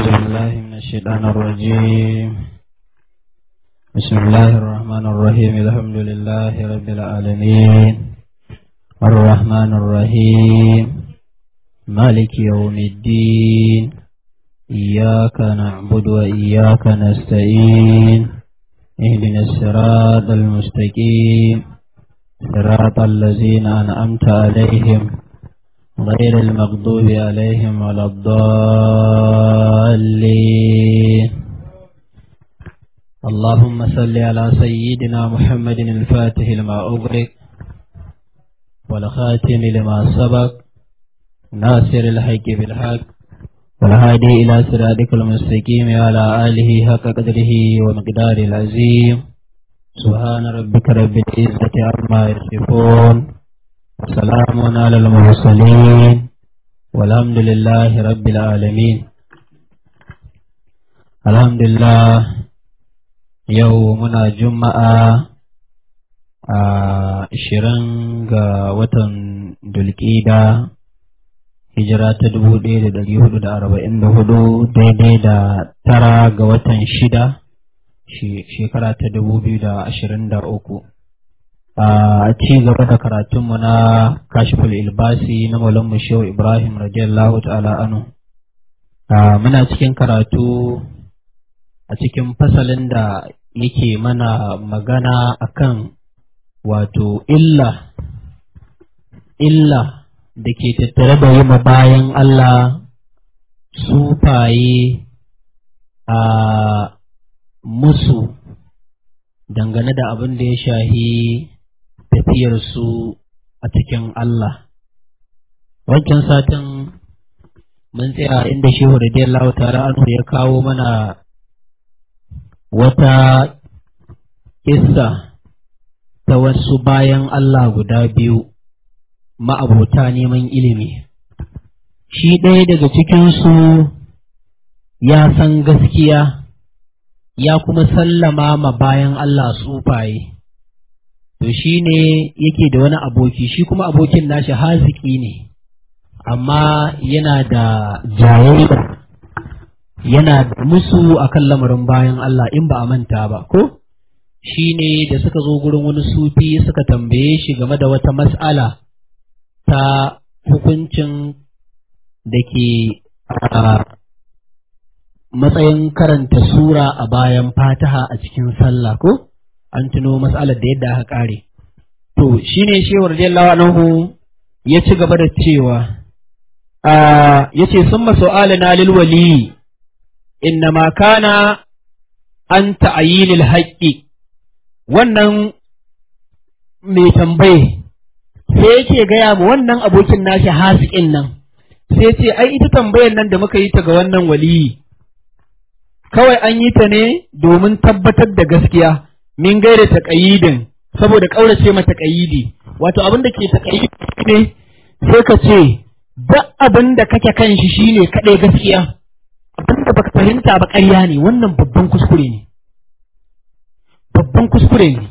بالله من الشيطان الرجيم بسم الله الرحمن الرحيم الحمد لله رب العالمين الرحمن الرحيم مالك يوم الدين إياك نعبد وإياك نستعين اهدنا الصراط المستقيم صراط الذين أنعمت عليهم غير المغضوب عليهم ولا الضالين اللهم صل على سيدنا محمد الفاتح لما أغرق والخاتم لما سبق ناصر الحق بالحق والهادي إلى صراطك المستقيم وعلى آله حق قدره ومقدار العظيم سبحان ربك رب العزة عما يصفون وسلام على المرسلين والحمد لله رب العالمين الحمد لله يومنا جمعة ashirin ga watan dulƙida hijira ta dubu ɗaya da ɗari hudu da arba'in da hudu daidai da tara ga watan shida shekara ta dubu biyu da ashirin da uku a ci gaba da karatunmu na kashiful ilbasi na maulan shehu ibrahim radiyallahu ta'ala anu muna cikin karatu a cikin fasalin da yake mana magana akan wato illa illa da ke tattare da yi bayan Allah sufaye a musu dangane da abin da ya shahi tafiyarsu a cikin Allah. Wancan satin mun tsaya inda Shehu radiyallahu ta'ala anhu ya kawo mana wata kissa ta wasu bayan Allah guda biyu ma'abota neman ilimi. Shi ɗaya daga cikinsu ya san gaskiya ya kuma sallama ma bayan Allah sufaye. To shi ne yake da wani aboki, shi kuma abokin nashi haziki ne, amma yana da jayayya, yana da musu akan lamarin bayan Allah in ba a manta ba, ko? Shi ne da suka zo gurin wani sufi suka tambaye shi game da wata mas'ala ta hukuncin da ke matsayin karanta sura a bayan fataha a cikin sallah ko an tuno matsalar da yadda aka kare to shine shewar radiyallahu anhu ya ci gaba da cewa a yace summa su'alana lil wali innama kana an ta'yinil haqqi wannan mai tambaye sai yake gaya mu wannan abokin nashi hasikin nan sai ce ai ita tambayar nan da muka yi ta ga wannan waliyi kawai an yi ta ne domin tabbatar da gaskiya min gaira taƙayidin saboda ƙaurace mata taƙayidi wato abin da ke taƙayidi ne sai ka ce duk abin da kake kan shi shine kaɗai gaskiya abin da baka fahimta ba ƙarya ne wannan babban kuskure ne babban kuskure ne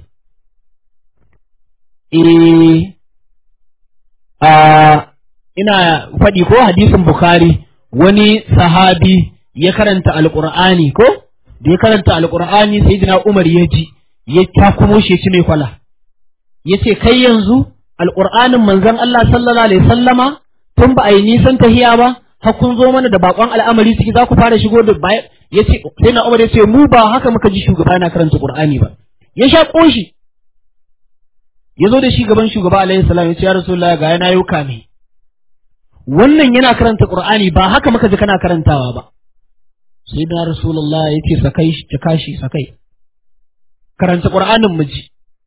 eh a ina faɗi ko hadisin bukhari wani sahabi ya karanta alƙur'ani ko da ya karanta alƙur'ani sai jina umar ya ji ya takumo shi ci mai kwala ya ce kai yanzu alƙur'anin manzon Allah sallallahu alaihi sallama tun ba a yi nisan tahiya ba har kun zo mana da bakon al'amari ciki za ku fara shigo da baya ya ce sai na umar ya ce mu ba haka muka ji shugaba yana karanta qur'ani ba ya sha koshi ya zo da shi gaban shugaba alaihi salam ya ce ya rasulullahi ga yana yau kame wannan yana karanta qur'ani ba haka muka ji kana karantawa ba sai da rasulullah ya ce sakai shi kashi sakai karanta qur'anin miji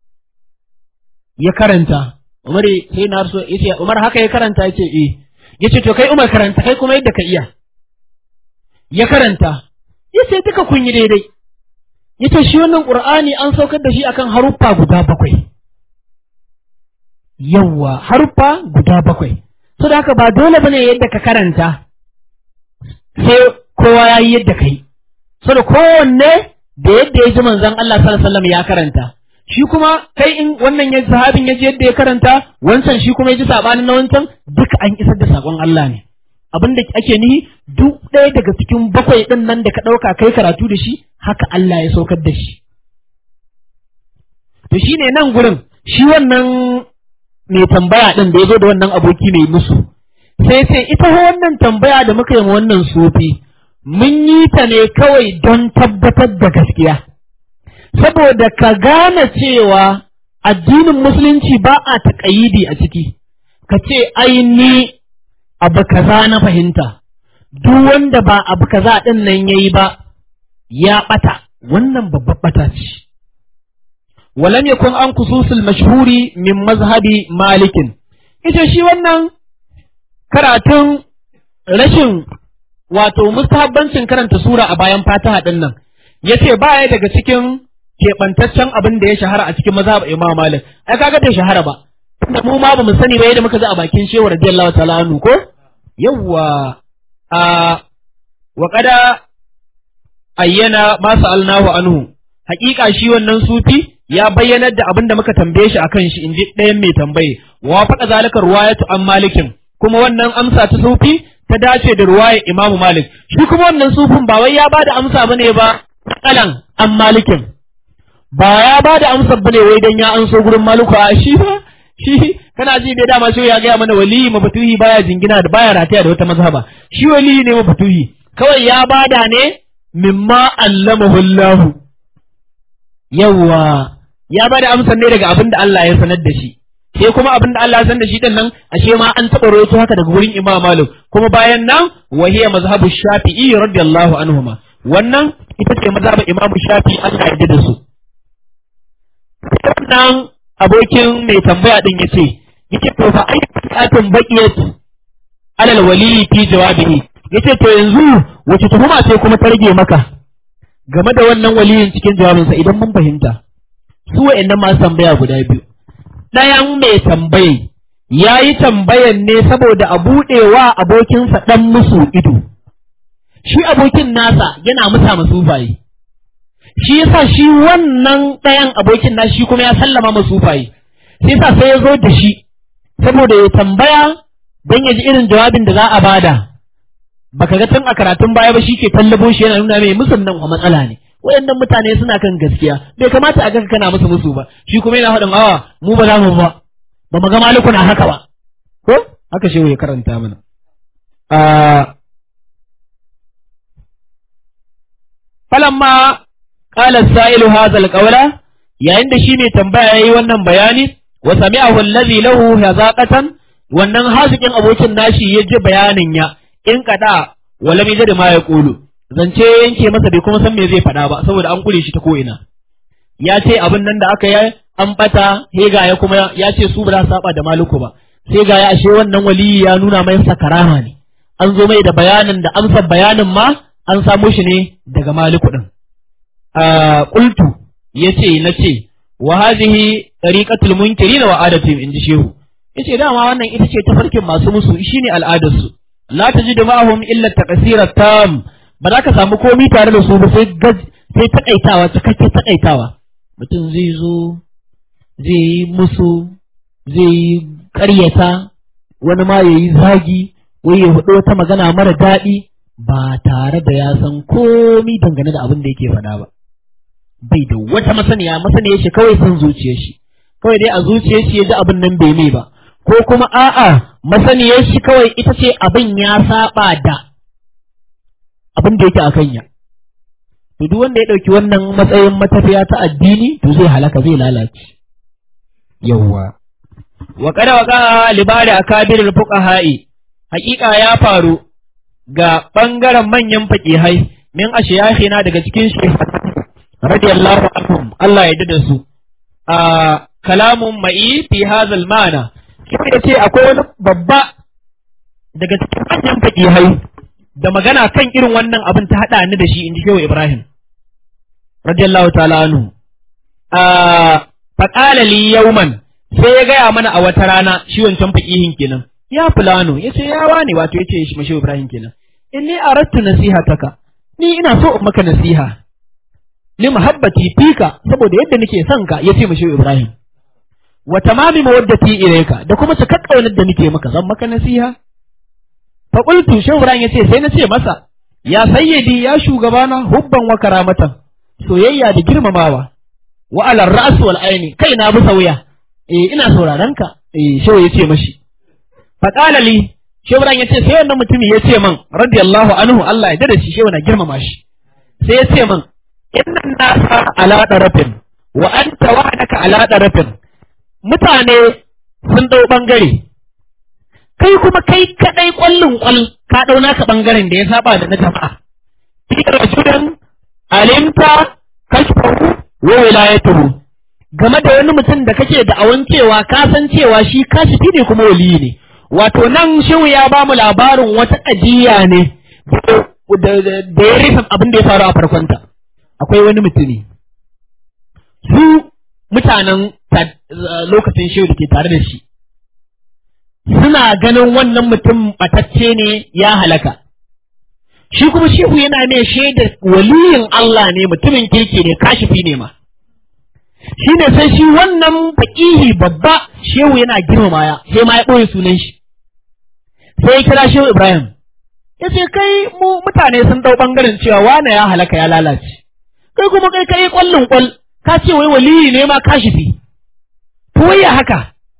ya karanta umar sai na rasul ya ce umar haka ya karanta ya ce eh ya ce to kai umar karanta kai kuma yadda ka iya ya karanta ya ce duka kun yi daidai ya ce shi wannan qur'ani an saukar da shi akan haruffa guda bakwai yawwa haruffa guda bakwai so da haka ba dole bane yadda ka karanta sai kowa ya yi yadda kai so da kowanne da yadda ya ji manzon Allah sallallahu alaihi wasallam ya karanta shi kuma kai in wannan ya sahabin ya ji yadda ya karanta wancan shi kuma ya ji sabanin na wancan duka an isar da sakon Allah ne abin da ake nihi duk ɗaya daga cikin bakwai ɗin nan da ka ɗauka kai karatu da shi haka Allah ya saukar da shi to shine nan gurin shi wannan mai tambaya ɗin da ya zo da wannan aboki mai musu sai sai ita wannan tambaya da muka yi wannan sufi mun yi ta ne kawai don tabbatar da gaskiya saboda ka gane cewa addinin musulunci ba a taƙayidi a ciki ka ce ai ni abu kaza na fahimta duk wanda ba abu kaza ɗin nan yayi ba ya ɓata wannan babbar ɓata ce walam yakun an kususul mashhuri min mazhabi malikin ita shi wannan karatun rashin wato mustahabbancin karanta sura a bayan fataha ɗin nan yace baya daga cikin keɓantaccen abin da ya shahara a cikin mazhab Imam Malik ai kaga bai shahara ba tunda mu ma ba mu sani ba yadda muka ji a bakin Shehu radiyallahu ta'ala anhu ko yawwa a wa qada ayyana ma sa'alnahu anhu haƙiƙa shi wannan sufi ya bayyanar da abin da muka tambaye shi akan shi inji ɗayan mai tambaye wa faɗa zalika ruwayatu an malikin kuma wannan amsa ta sufi ta dace da ruwayar Imam Malik shi kuma wannan sufin ba wai ya bada amsa bane ba kalan an malikin ba ya ba da amsar bane wai dan ya anso gurin maluku a shi ba shi kana ji bai dama shi ya gaya mana waliyi mafatuhi baya jingina da baya rataya da wata mazhaba shi waliyi ne mafatuhi kawai ya bada ne mimma allamahu Allah yawa ya bada amsar ne daga abin da Allah ya sanar da shi sai kuma abin da Allah ya sanar da shi din nan ashe ma an taɓa rawaito haka daga gurin Imam Malik kuma bayan nan wahiya mazhabu Shafi'i radiyallahu anhuma wannan ita ce mazhabin Imam Shafi'i Allah ya da su wannan abokin mai tambaya din yace yace to fa ai atun baqiyat alal wali fi jawabihi yace to yanzu wace tuhuma ce kuma ta rage maka game da wannan waliyin cikin jawabinsa idan mun fahimta su wa'annan masu tambaya guda biyu ɗayan mai tambaye ya yi tambayan ne saboda a buɗewa abokinsa ɗan musu ido shi abokin nasa yana musa masufaye shi yasa shi wannan ɗayan abokin na shi kuma ya sallama masufaye sai yasa sai ya zo da shi saboda ya tambaya don ya ji irin jawabin da za a bada baka ga tun a karatun baya ba shi ke tallabo shi yana nuna mai musun nan wa matsala ne wayannan mutane suna kan gaskiya bai kamata a ga kana musu musu ba shi kuma yana faɗin awa mu ba za mu ba ba mu ga maliku na haka ba ko haka shehu ya karanta mana falamma qala sa'ilu hadha alqawla yayin da shi ne tambaya yayi wannan bayani wa sami'ahu allazi lahu hazaqatan wannan hazikin abokin nashi ya ji bayanin ya in kada wala mai da ma ya kulu zance yanke masa bai kuma san me zai faɗa ba saboda an kure shi ta ko'ina ya ce abin nan da aka yi an bata hega ya kuma ya ce su ba za saba da maluku ba sai ga ya ashe wannan waliyi ya nuna mai sakarama ne an zo mai da bayanin da amsar bayanin ma an samo shi ne daga maliku din a qultu yace nace wa hadhihi tariqatul munkirin wa adatihim inji shehu yace dama wannan ita ce tafarkin masu musu shine al'adarsu la tajidu ma'ahum illa taqsira tam ba za ka samu komi tare da su ba sai sai takaitawa cikakke takaitawa mutum zai zo zai yi musu zai yi ƙaryata wani ma ya yi zagi wai ya hudu wata magana mara daɗi ba tare da ya san komi dangane da abin da yake faɗa ba bai da wata masaniya masaniya shi kawai san zuciyar shi kawai dai a zuciyar shi ya ji abin nan bai mai ba ko kuma a'a masaniyar shi kawai ita ce abin ya saba da abin da yake a kanya to duk wanda ya ɗauki wannan matsayin matafiya ta addini to zai halaka zai lalace yawwa wa kada wa qala libari akabirul fuqaha'i haƙiƙa ya faru ga bangaren manyan faqihai min ashiyahina daga cikin shi radiyallahu anhum Allah ya da su a kalamun ma'i fi hadhal ma'ana shi ce akwai wani babba daga cikin manyan faqihai da magana kan irin wannan abin ta haɗa ni da shi in ji shehu Ibrahim radiyallahu ta'ala anhu a faqala li yawman sai ya gaya mana a wata rana shi wancan faqihin kenan ya fulano yace ya wane wato yace shi shehu Ibrahim kenan inni aradtu nasihataka ni ina so in maka nasiha li muhabbati fika saboda yadda nake son ka yace shehu Ibrahim wa tamami mawaddati ilayka da kuma cika kaunar da nake maka zan maka nasiha fa qultu shehu ibrahim yace sai na ce masa ya sayyidi ya shugabana hubban wa karamatan soyayya da girmamawa wa ala ra's wal aini kai na bi sauya eh ina sauraron ka eh shehu yace mashi fa qala li shehu ibrahim yace sai wannan mutumi yace man radiyallahu anhu Allah ya dade shi shehu na girmama shi sai yace man innan nasa ala darafin wa anta wahdaka ala darafin mutane sun dau bangare kai kuma kai kadai kwallon kwal ka dau naka bangaren da ya saba da na jama'a fi rajulin alimta kashfahu wa wilayatuhu game da wani mutum da kake da awan cewa ka san cewa shi kashifi ne kuma waliyi ne wato nan shehu ya ba mu labarin wata ƙajiya ne da ya rufe abin da ya faru a farkonta akwai wani mutumi su mutanen lokacin shehu da ke tare da shi suna ganin wannan mutum batacce ne ya halaka shi kuma shehu yana mai shaidar waliyin Allah ne mutumin kirki ne kashifi ne ma shi ne sai shi wannan faƙihi babba shehu yana girmama ya sai ma ya ɓoye sunan shi sai ya kira shehu Ibrahim ya ce kai mu mutane sun ɗau ɓangaren cewa wane ya halaka ya lalace kai kuma kai kai ƙwallon ƙwal ka ce wai waliyi ne ma kashifi to ya haka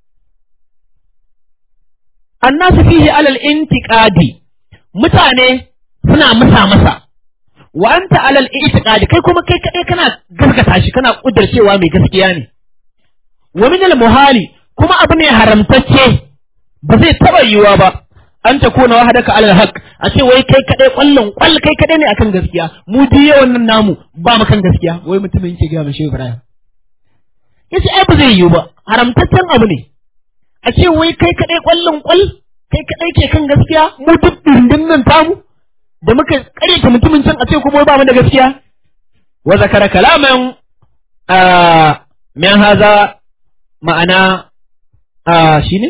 annasu fihi alal intiqadi mutane suna musa masa wa anta alal i'tiqadi kai kuma kai kadai kana gaskata shi kana kudircewa mai gaskiya ne wa min al muhali kuma abu ne haramtacce ba zai taba yiwa ba an ta kona wahadaka alal haq a ce wai kai kadai kwallon kwall kai kadai ne akan gaskiya mu diye wannan namu ba mu kan gaskiya wai mutumin yake ga mashi Ibrahim yace ai ba zai yiwu ba haramtaccen abu ne a ce wai kai kadai kwallon kwall kai kadai ke kan gaskiya mu duk dindin nan tamu da muka karyata mutumin can a ce kuma ba mu da gaskiya wa zakara kalaman min haza ma'ana shine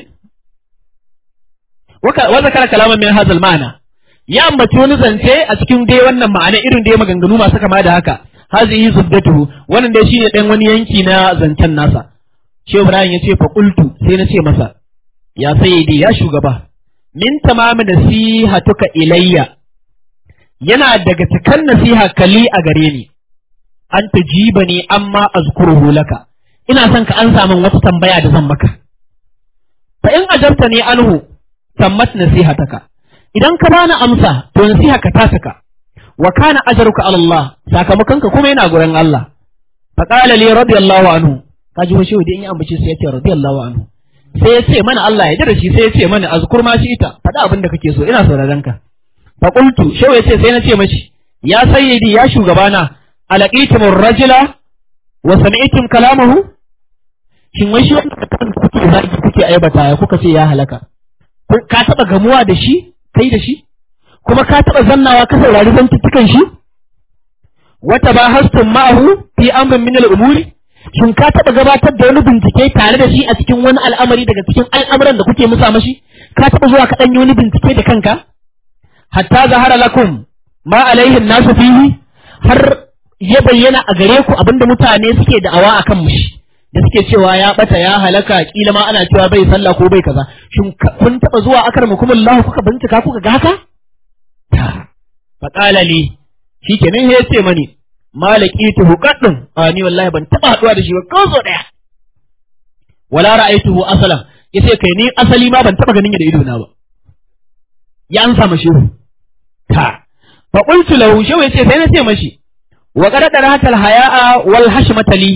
wa zakara kalaman min hazal ma'ana ya ambaci wani zance a cikin dai wannan ma'ana irin dai maganganu masu kama da haka hazihi zuddatuhu wannan dai shine dan wani yanki na zancen nasa Shehu Ibrahim ya ce fa qultu sai na ce masa ya sayyidi ya shugaba min tamamin nasihatuka ilayya yana daga cikan nasiha kali a gare ni an tajiba ni amma azkuruhu laka ina son ka an samun wata tambaya da zan maka fa in ajabta ni anhu tammat nasihataka idan ka bani amsa to nasiha ka ta saka wa kana ajruka ala Allah sakamakon ka kuma yana gurin Allah fa qala li radiyallahu anhu kaji wa shehu da in yi ambace sai ya ce radiyallahu anhu sai ya ce mana Allah ya jira shi sai ya ce mana azkur ma shi ita faɗa abin da kake so ina sauraron ka fa qultu shehu ya ce sai na ce mashi ya sayyidi ya shugabana alaqitum rajula wa sami'tum kalamahu shin wai shi wannan kuke zagi kuke aibata ya kuka ce ya halaka ka taba gamuwa da shi kai da shi kuma ka taba zannawa ka saurari zantuttukan shi wata ba hastum ma'ahu fi amrin min al-umuri shin ka taɓa gabatar da wani bincike tare da shi a cikin wani al'amari daga cikin al'amuran da kuke musa mashi ka taɓa zuwa ka ɗanyi wani bincike da kanka hatta zahara lakum ma alaihin nasu fihi har ya bayyana a gare ku abinda mutane suke da'awa a kan mushi da suke cewa ya bata ya halaka kila ma ana cewa bai sallah ko bai kaza shin kun taɓa zuwa akar mukumullahu kuka bincika kuka ga haka fa qala li shikenan ya ce mani malakitu qaddun a ni wallahi ban taba haduwa da shi ba ko so daya wala ra'aituhu asalan yace kai ni asali ma ban taba ganin ya da ido na ba ya an sa mashi ta fa qultu lahu shaw yace sai na ce mashi wa qad darata al haya'a wal hashmata li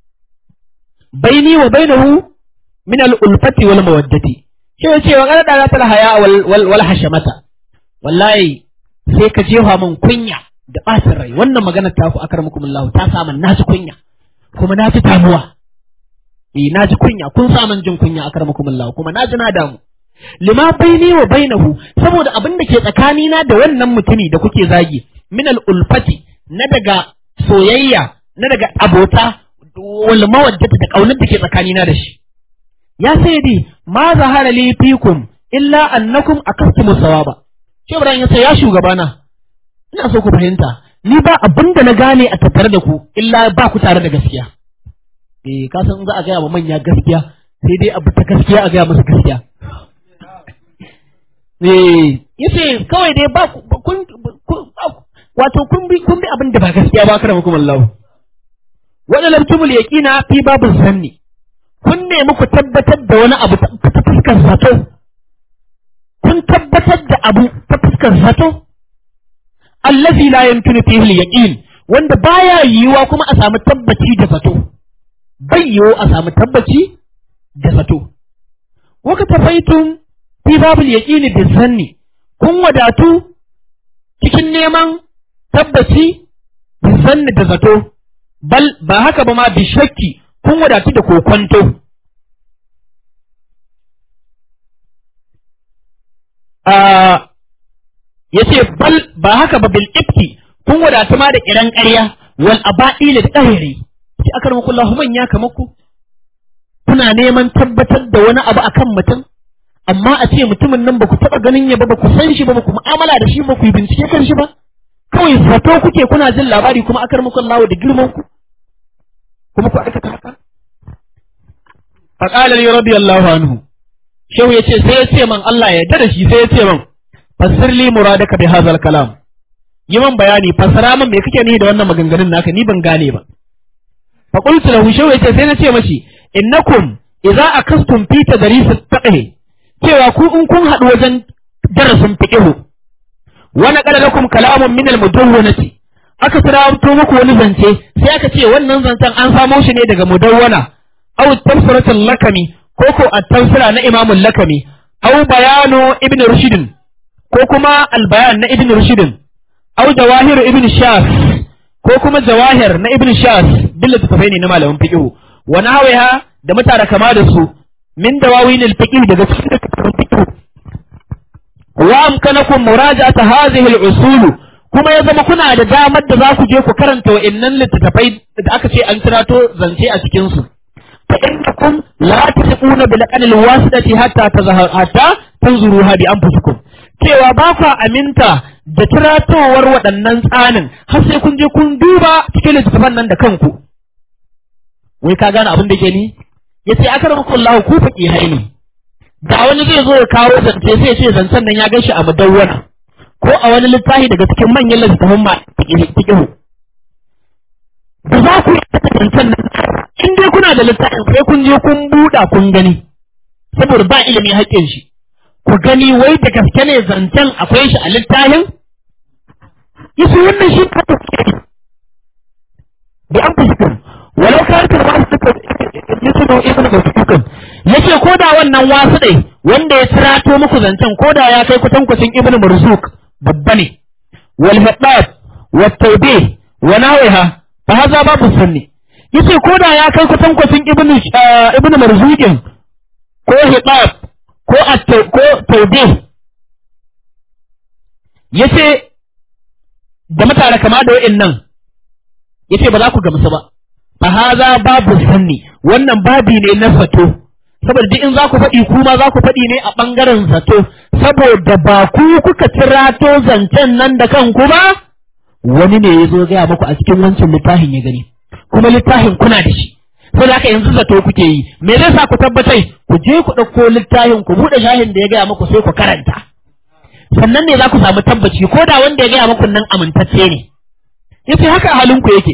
baini wa bainahu min al ulfati wal mawaddati shaw yace wa qad darata al haya'a wal wal hashmata wallahi sai ka jefa min kunya da ɓacin rai wannan maganar ta ku akar muku Allah ta sa na ji kunya kuma na ji damuwa eh na ji kunya kun sa jin kunya akar muku Allah kuma na ji na damu lima baini wa bainahu saboda abin da ke tsakani na da wannan mutumi da kuke zagi min al ulfati na daga soyayya na daga abota wal mawaddata da kaunar da ke tsakani na da shi ya sayyidi ma zahara li fikum illa annakum akastumus sawaba shi Ibrahim ya ce ya shugabana ina so ku fahimta ni ba abin da na gane a tattare da ku illa ba ku tare da gaskiya eh ka san za a gaya wa manya gaskiya sai dai abu ta gaskiya a gaya masa gaskiya eh yace kawai dai ba kun wato kun bi kun bi abin da ba gaskiya ba kada mukum Allah wanda lamtumul yaqina fi babu zanni kun nemi ku tabbatar da wani abu ta fuskar zato kun tabbatar da abu ta fuskar zato allazi la yamkinu fihi al-yaqin wanda baya yiwuwa kuma a samu tabbaci da zato bai yiwu a samu tabbaci da zato waka tafaitum fi babul yaqini bi zanni kun wadatu cikin neman tabbaci bi zanni da zato bal ba haka ba ma bi shakki kun wadatu da kokonto ya ce bal ba haka ba bil ifki kun wadatu ma da kiran ƙarya wal aba'i da ɗahiri sai aka rama kullahu manya kamar ku kuna neman tabbatar da wani abu akan mutum amma a ce mutumin nan ba ku taɓa ganin ya ba ba ku san shi ba ba ku mu'amala da shi ba ku yi bincike kan shi ba kawai zato kuke kuna jin labari kuma aka rama kullahu da girman ku kuma ku aikata haka faqala li radiyallahu anhu shehu yace sai ya ce man Allah ya yarda da shi sai ya ce man fassir li muradaka bi hadha kalam yi man bayani fassara man me kake nihi da wannan maganganun naka ni ban gane ba fa qultu lahu shehu yace sai na ce mashi innakum idza akastum fi tadris at-taqhi cewa ku in kun haɗu wajen darasin fiqh wa naqala lakum kalamun min al-mudawwanati aka tirato muku wani zance sai aka ce wannan zancen an samo shi ne daga mudawwana aw tafsiratul lakami ko ko at-tafsira na imamul lakami aw bayanu ibn rushd ko kuma al-bayan na ibn rushd aw jawahir ibn shas ko kuma jawahir na ibn shas billa tafai ne na malamin fiqh wa nahwiha da mutara kama da su min dawawin al-fiqh daga cikin fiqh wa amkanakum muraja'at hadhihi al-usul kuma ya zama kuna da damar da za ku je ku karanta wa'annan littattafai da aka ce an tirato zance a cikin su fa innakum la tasquna bil aqal wasidati hatta tazahar hatta tanzuruha bi anfusikum cewa ba ku aminta da tiratowar waɗannan tsanin har sai kun je kun duba cikin littattafan nan da kanku wai ka gane abin da ke ni yace akramakullahu ku faqihai ne da wani zai zo ya kawo zance sai ya ce zancen nan ya gashi a mudawwana ko a wani littafi daga cikin manyan littattafan ma fiqhu da za ku yi zancen nan in dai kuna da littafin sai kun je kun buɗa kun gani saboda ba ilimi haƙƙin shi ku gani wai da gaske ne zancen akwai shi a littafin yasu wannan shi ka tafiye bi an fuskun walau karkar wasu suka yusuf ibn basukun yace ko da wannan wasu ɗai wanda ya tirato muku zancen ko da ya kai kutankwacin ibn marzuk babba ne wal haddad wa tawbih wa nawiha fa hadha babu sunni yace ko da ya kai kutankwacin ibn ibn marzuqin ko hitab ko at ko tawbih yace da mutane kama da wa'annan yace ba za ku gamsu ba fa hadha babu sunni wannan babi ne na fato saboda duk in za ku faɗi kuma za ku faɗi ne a ɓangaren zato saboda ba ku kuka tirato zancen nan da kanku ba wani ne ya zo gaya muku a cikin wancan littafin ya gani kuma littafin kuna da shi sai haka yanzu zato kuke yi me zai sa ku tabbatai ku je ku ɗauko littafin ku buɗe shahin da ya gaya muku sai ku karanta sannan ne za ku samu tabbaci ko da wanda ya gaya muku nan amintacce ne yace haka halinku yake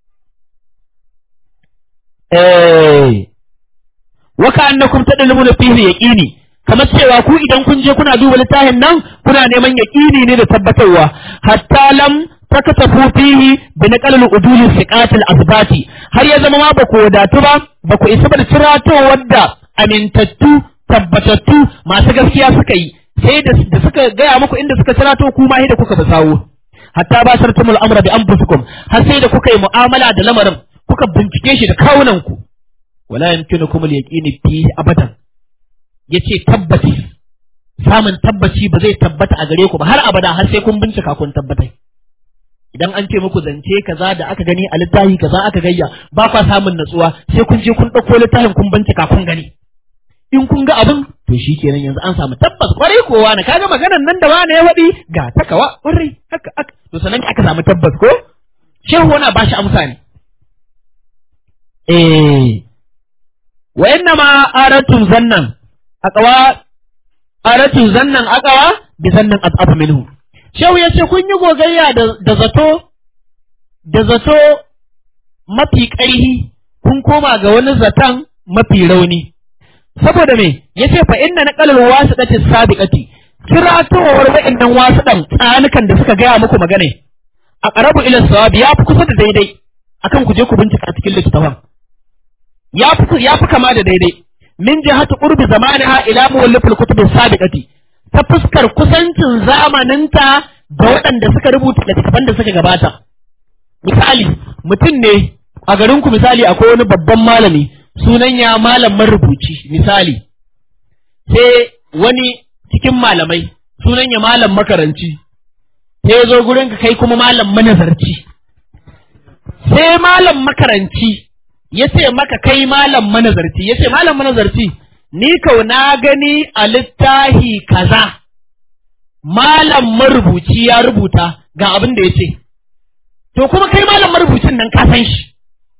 eh waka annakum tadlumuna fihi yaqini kamar cewa ku idan kun je kuna duba littafin nan kuna neman yaqini ne da tabbatarwa hatta lam takatafu fihi bi naqal al-udul siqat al-asbati har ya zama ma ba ku wadatu ba ba ku isa da cirato wadda amintattu tabbatattu masu gaskiya suka yi sai da suka gaya muku inda suka cirato ku ma da kuka basawo hatta ba sartumul amra bi anfusikum har sai da kuka yi mu'amala da lamarin kuka bincike shi da kawunan ku wala yumkinukum al-yaqin fihi abadan yace tabbaci samun tabbaci ba zai tabbata a gare ku ba har abada har sai kun bincika kun tabbatai idan an ce muku zance kaza da aka gani a littafi kaza aka gayya ba kwa samun natsuwa sai kun je kun ɗauko littafin kun bincika kun gani in kun ga abin to shi kenan yanzu an samu tabbas kwarai kowa na kaga maganan nan da wani ya faɗi ga takawa kwarai haka aka to sanan aka samu tabbas ko shehu wani ba shi amsa ne eh wa inna ma aratum zannan aqwa aratu zannan aqawa bi zannan as'ab minhu shehu yace kun yi gogayya da, da zato da zato mafi ƙarhi kun koma ga wani zaton mafi rauni saboda me yace fa inna naqalul wasiqati sabiqati kiratowar wa'annan wasiqan tsanukan da suka gaya muku magana a qarabu ila sawabi ya fi kusa da daidai akan ku je ku bincika cikin littafin ya fi ya fi kama da daidai min jihati qurbi zamaniha ila muwallifil kutub sabiqati ta fuskar kusancin zamaninta da waɗanda suka rubuta littattafan da suka gabata misali mutum ne a garin ku misali akwai wani babban malami sunan ya malam marubuci misali sai wani cikin malamai sunan ya malam makaranci sai ya zo gurin ka kai kuma malam manazarci sai malam makaranci ya ce maka kai malam manazarci ya ce malam manazarci ni kau na gani a littahi kaza malam marubuci ya rubuta ga abin da ya ce to kuma kai malam marubucin nan ka san shi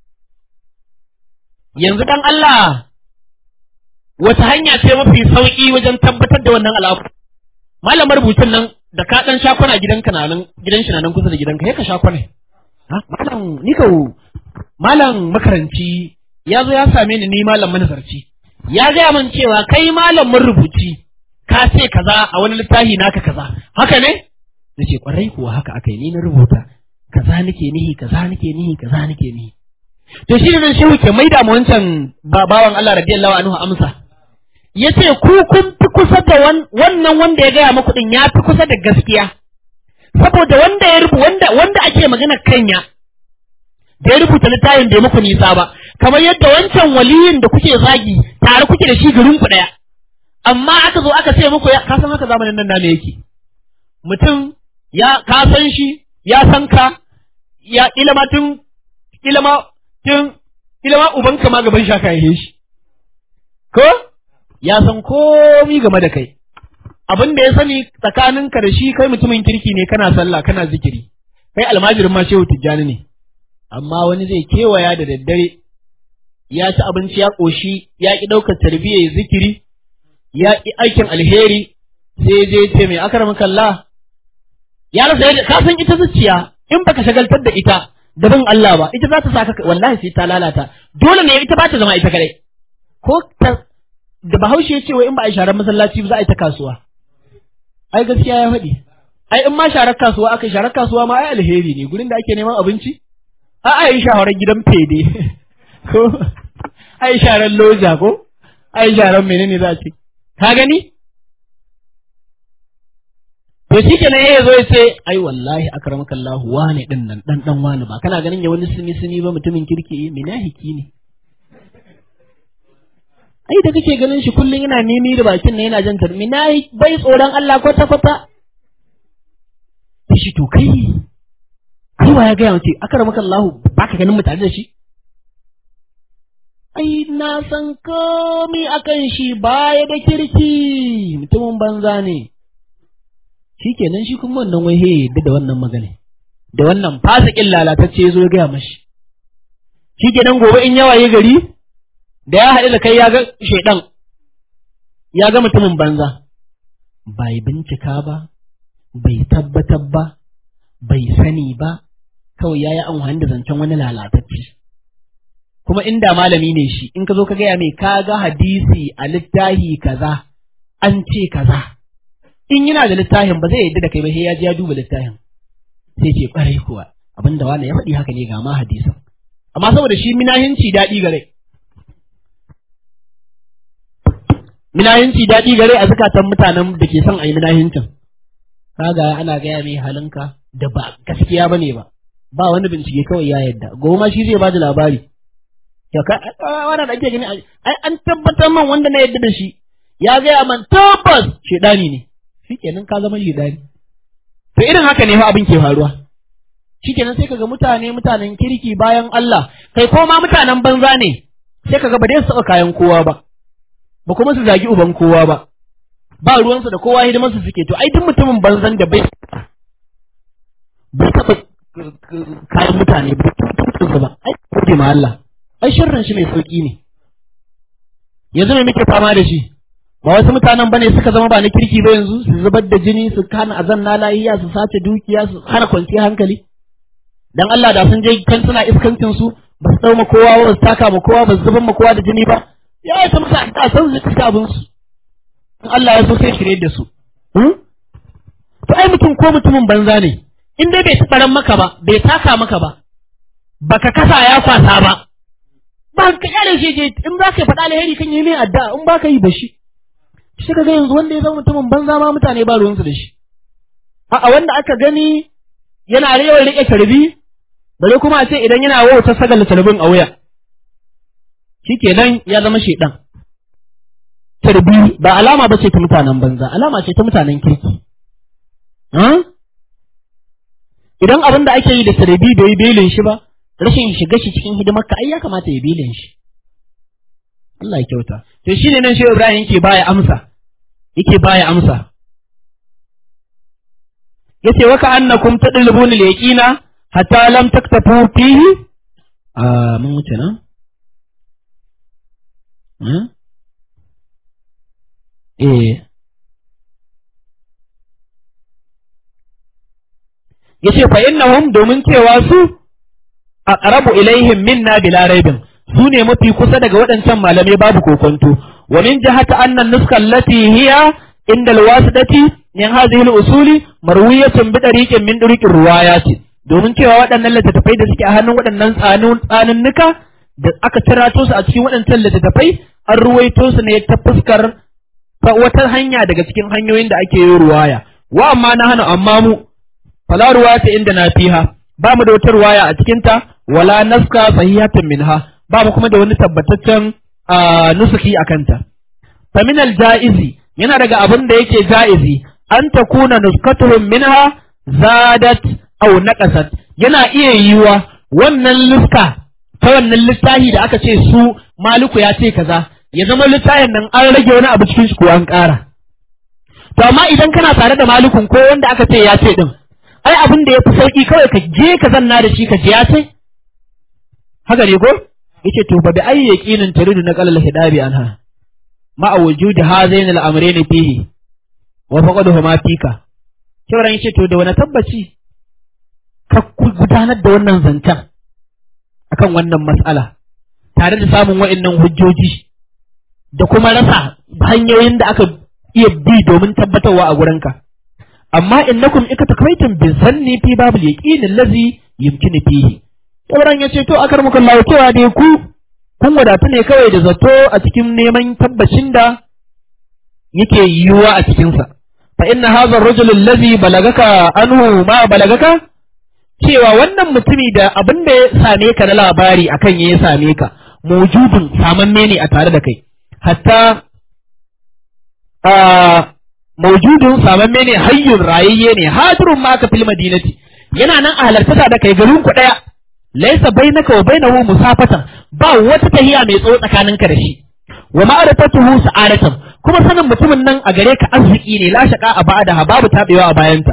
yanzu dan Allah wata hanya ce mafi sauki wajen tabbatar da wannan al'amu malam marubucin nan da ka dan shakwana gidanka na nan gidan shi na nan kusa da gidanka sai ka shakwana ha malam ni kau malam makaranci ya zo ya same ni ni malam manazarci ya gaya min cewa kai malam marubuci ka ce kaza a wani littafi naka kaza haka ne nace kwarai kuwa haka akai ni na rubuta kaza nake nihi kaza nake nihi kaza nake nihi to shi ne shehu ke maida mu wancan babawan Allah radiyallahu anhu amsa yace ku kun fi kusa da wannan wanda ya gaya muku din ya fi kusa da gaskiya saboda wanda ya rubu wanda wanda ake magana kanya da ya rubuta littafin bai muku nisa ba kamar yadda wancan waliyin da kuke zagi tare kuke da shi garin ku daya amma aka zo aka ce muku ka san haka zamanin nan ne yake mutum ya ka san shi ya san ka ya ilama tun ilama tun ilama ubanka ma gaban shaka ya shi ko ya san komi game da kai abin da ya sani tsakaninka da shi kai mutumin kirki ne kana sallah kana zikiri kai almajirin ma shehu tijjani ne amma wani zai kewaya da daddare ya ci abinci ya ƙoshi ya ƙi ɗaukar tarbiyyar zikiri ya ƙi aikin alheri sai je ce mai akar kalla ya rasa yadda ka san ita zuciya in baka shagaltar da ita da bin Allah ba ita za ta saka wallahi sai ta lalata dole ne ita ba ta zama ita kadai ko ta da bahaushe ya ce wai in ba a sharar masallaci ba za a yi ta kasuwa ai gaskiya ya faɗi ai in ma sharar kasuwa aka sharar kasuwa ma ai alheri ne gurin da ake neman abinci a a yi shawarar gidan fede ko ai sharar loja ko ai sharar menene za a ce ka gani to shi kenan ya zo ya ce ai wallahi akramaka Allah wane din nan dan dan wane ba kana ganin ya wani sumi sumi ba mutumin kirki minahiki ne ai da kake ganin shi kullum yana nemi da bakin nan yana jan tarmi nayi bai tsoron Allah kwata kwata shi to kai kai wa ya ga yace akramaka Allah baka ganin mu tare da shi ai na san komai akan shi baya da kirki mutumin banza ne shikenan shi kuma wannan wai he yadda da wannan magana da wannan fasikin lalatacce ya zo ya gaya mashi shikenan gobe in yawa ya gari da ya haɗu da kai ya ga shaidan ya ga mutumin banza bai bincika ba bai tabbatar ba bai sani ba kawai ya yi amfani da zancen wani lalatacce kuma inda malami ne shi in ka zo ka gaya mai ka ga hadisi a littahi kaza an ce kaza in yana da littafin ba zai yadda da kai ba sai ya ji ya duba littafin sai ce kwarai kuwa abinda wani ya faɗi haka ne ga ma hadisin amma saboda shi minahinci daɗi gare minahinci daɗi gare a zukatan mutanen da ke son a yi minahincin kaga ana gaya mai halinka da ba gaskiya ba ne ba ba wani bincike kawai ya yadda gobe ma shi zai ba da labari ya ka wanda da ake gani ai an tabbatar man wanda na yadda da shi ya gaya man tabbas shedani ne shikenan ka zama shedani to irin haka ne fa abin ke faruwa shikenan sai kaga mutane mutanen kirki bayan Allah kai ko ma mutanen banza ne sai kaga ba dai su kayan kowa ba ba kuma su zagi uban kowa ba ba ruwansu da kowa hidimar su suke to ai duk mutumin banzan da bai bai taɓa kayan mutane ba ba ai gode ma Allah ai sharrin shi mai sauki ne yanzu me muke fama da shi ba wasu mutanen bane suka zama ba na kirki ba yanzu su zubar da jini su kana azan na lahiya su sace dukiya su hana kwanciyar hankali dan Allah da sun je kan suna iskancin su ba su dauma kowa ba su taka ma kowa ba su zubar ma kowa da jini ba ya yi ta musa a san su suka abin su in Allah ya so sai shirye da su to ai mutum ko mutumin banza ne in dai bai tsaran maka ba bai taka maka ba baka kasa ya kwasa ba ba ka kyale shi je in za ka faɗa alheri kan yi mai adda in ba ka yi ba shi shi ka ga yanzu wanda ya zama mutumin banza ma mutane ba ruwansu da shi a wanda aka gani yana yawan riƙe tarbi bare kuma a ce idan yana wauta sagala tarbin a wuya shikenan ya zama shedan tarbi ba alama ba ce ta mutanen banza alama ce ta mutanen kirki idan abin da ake yi da tarbi bai belin shi ba rashin shiga shi cikin hidimar ka ai ya kamata ya belin shi Allah ya kyauta to shine nan shehu Ibrahim yake baya amsa yake baya amsa yace waka annakum tadlubuna al-yaqina hatta lam taktafu fihi a mun wuce na eh yace fa innahum domin cewa su aqrabu ilaihim minna bila raibin su ne mafi kusa daga waɗancan malamai babu kokonto wa min jihati anna nuska allati hiya inda alwasidati min hadhihi al-usuli marwiyatun bi tariqin min turuqir riwayati domin cewa waɗannan littattafai da suke a hannun waɗannan tsanin tsaninnuka da aka tirato su a cikin waɗancan littattafai an ruwaito su ne ta fuskar ta wata hanya daga cikin hanyoyin da ake yi ruwaya wa amma na hana amma mu fala ruwaya inda na fiha ba mu da wata ruwaya a cikin ta wala naska sahihatan minha ba mu kuma da wani tabbataccen nusuki a kanta fa min jaizi yana daga abin da yake jaizi an takuna nuskatuhum minha zadat aw naqasat yana iya yiwa wannan nuska ta wannan littafi da aka ce su maliku ya ce kaza ya zama littafin nan an rage wani abu cikin shi ko an ƙara to amma idan kana tare da malikun ko wanda aka ce ya ce din ai abin da ya fi sauki kawai ka je ka zanna da shi ka je ya ce haka ne ko yace to fa bi ayi yaqinin turidu na qalal hidabi anha ma wujudi hazain al-amrayn fihi wa faqaduhuma fika kiran yace to da wani tabbaci ka gudanar da wannan zancen akan wannan mas'ala tare da samun wa'annan hujjoji da kuma rasa hanyoyin da aka iya bi domin tabbatarwa a gurinka amma innakum ikatakaitum bi zanni fi babul yaqin allazi yumkinu fihi Ibrahim ya ce to akar muka Allah cewa dai ku kun wadatu ne kawai da zato a cikin neman tabbacin da yake yiwuwa a cikinsa fa inna hadha ar-rajul allazi balagaka anhu ma balagaka cewa wannan mutumi da abin da ya same ka na labari akan ya same ka mujudun samamme ne a tare da kai hatta a mawjudun samamme ne hayyun rayayye ne hadirun ma ka fil madinati yana nan a halarta da kai garin ku daya laisa bainaka wa bainahu musafatan ba wata tahiya mai tsawo tsakaninka da shi wa ma'arifatuhu sa'adatan kuma sanin mutumin nan a gare ka arziki ne la shaqa a ba'da babu tabewa a bayanta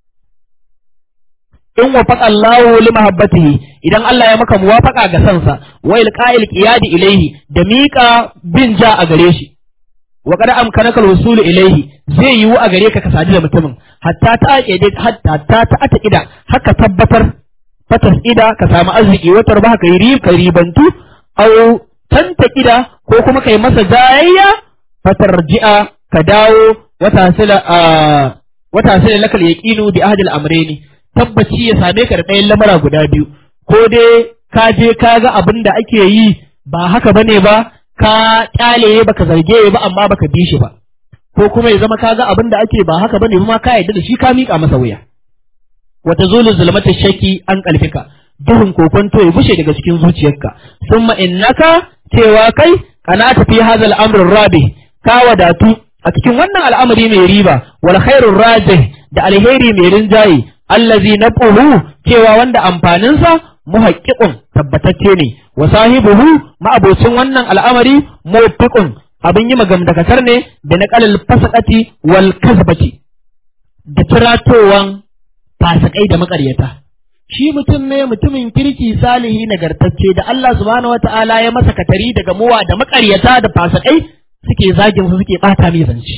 in wafaqa Allahu li mahabbatihi idan Allah ya maka muwafaqa ga sansa wa ilqa'il qiyadi ilayhi da miƙa bin ja a gare shi wa qad amkanaka al-wusul ilayhi zai yiwu a gare ka ka sadu da mutumin hatta ta aqide hatta ta ta ida haka tabbatar fatas ida ka samu arziki watar ba ka yi ka ribantu au tanta ida ko kuma kai masa jayayya fatar ji'a ka dawo wata sila a wata sila lakal yaqinu bi ahadil amrayni tabbaci ya same ka da ɗayan lamara guda biyu ko dai ka je ka ga abin da ake yi ba haka bane ba ka kyale baka zarge ba amma baka bi shi ba ko kuma ya zama ka ga abin da ake ba haka bane ma ka yarda da shi ka miƙa masa wuya wata zulu zulmata shaki an kalfika duhun kokonto ya bushe daga cikin zuciyarka summa innaka cewa kai kana tafi hadal amrul rabi ka wadatu a cikin wannan al'amari mai riba wal khairur rajih da alheri mai rinjaye allazi nabuhu cewa wanda amfaninsa muhaqqiqun tabbatacce ne wa sahibuhu ma'abocin wannan al'amari muwaffiqun abin yi magamdakatar ne da naqalil fasaqati wal kasbati da tiratowan fasikai da makaryata shi mutum ne mutumin kirki salihi nagartacce da Allah subhanahu wata'ala ya masa katari daga muwa da makaryata da fasikai suke zagin su suke bata mai zance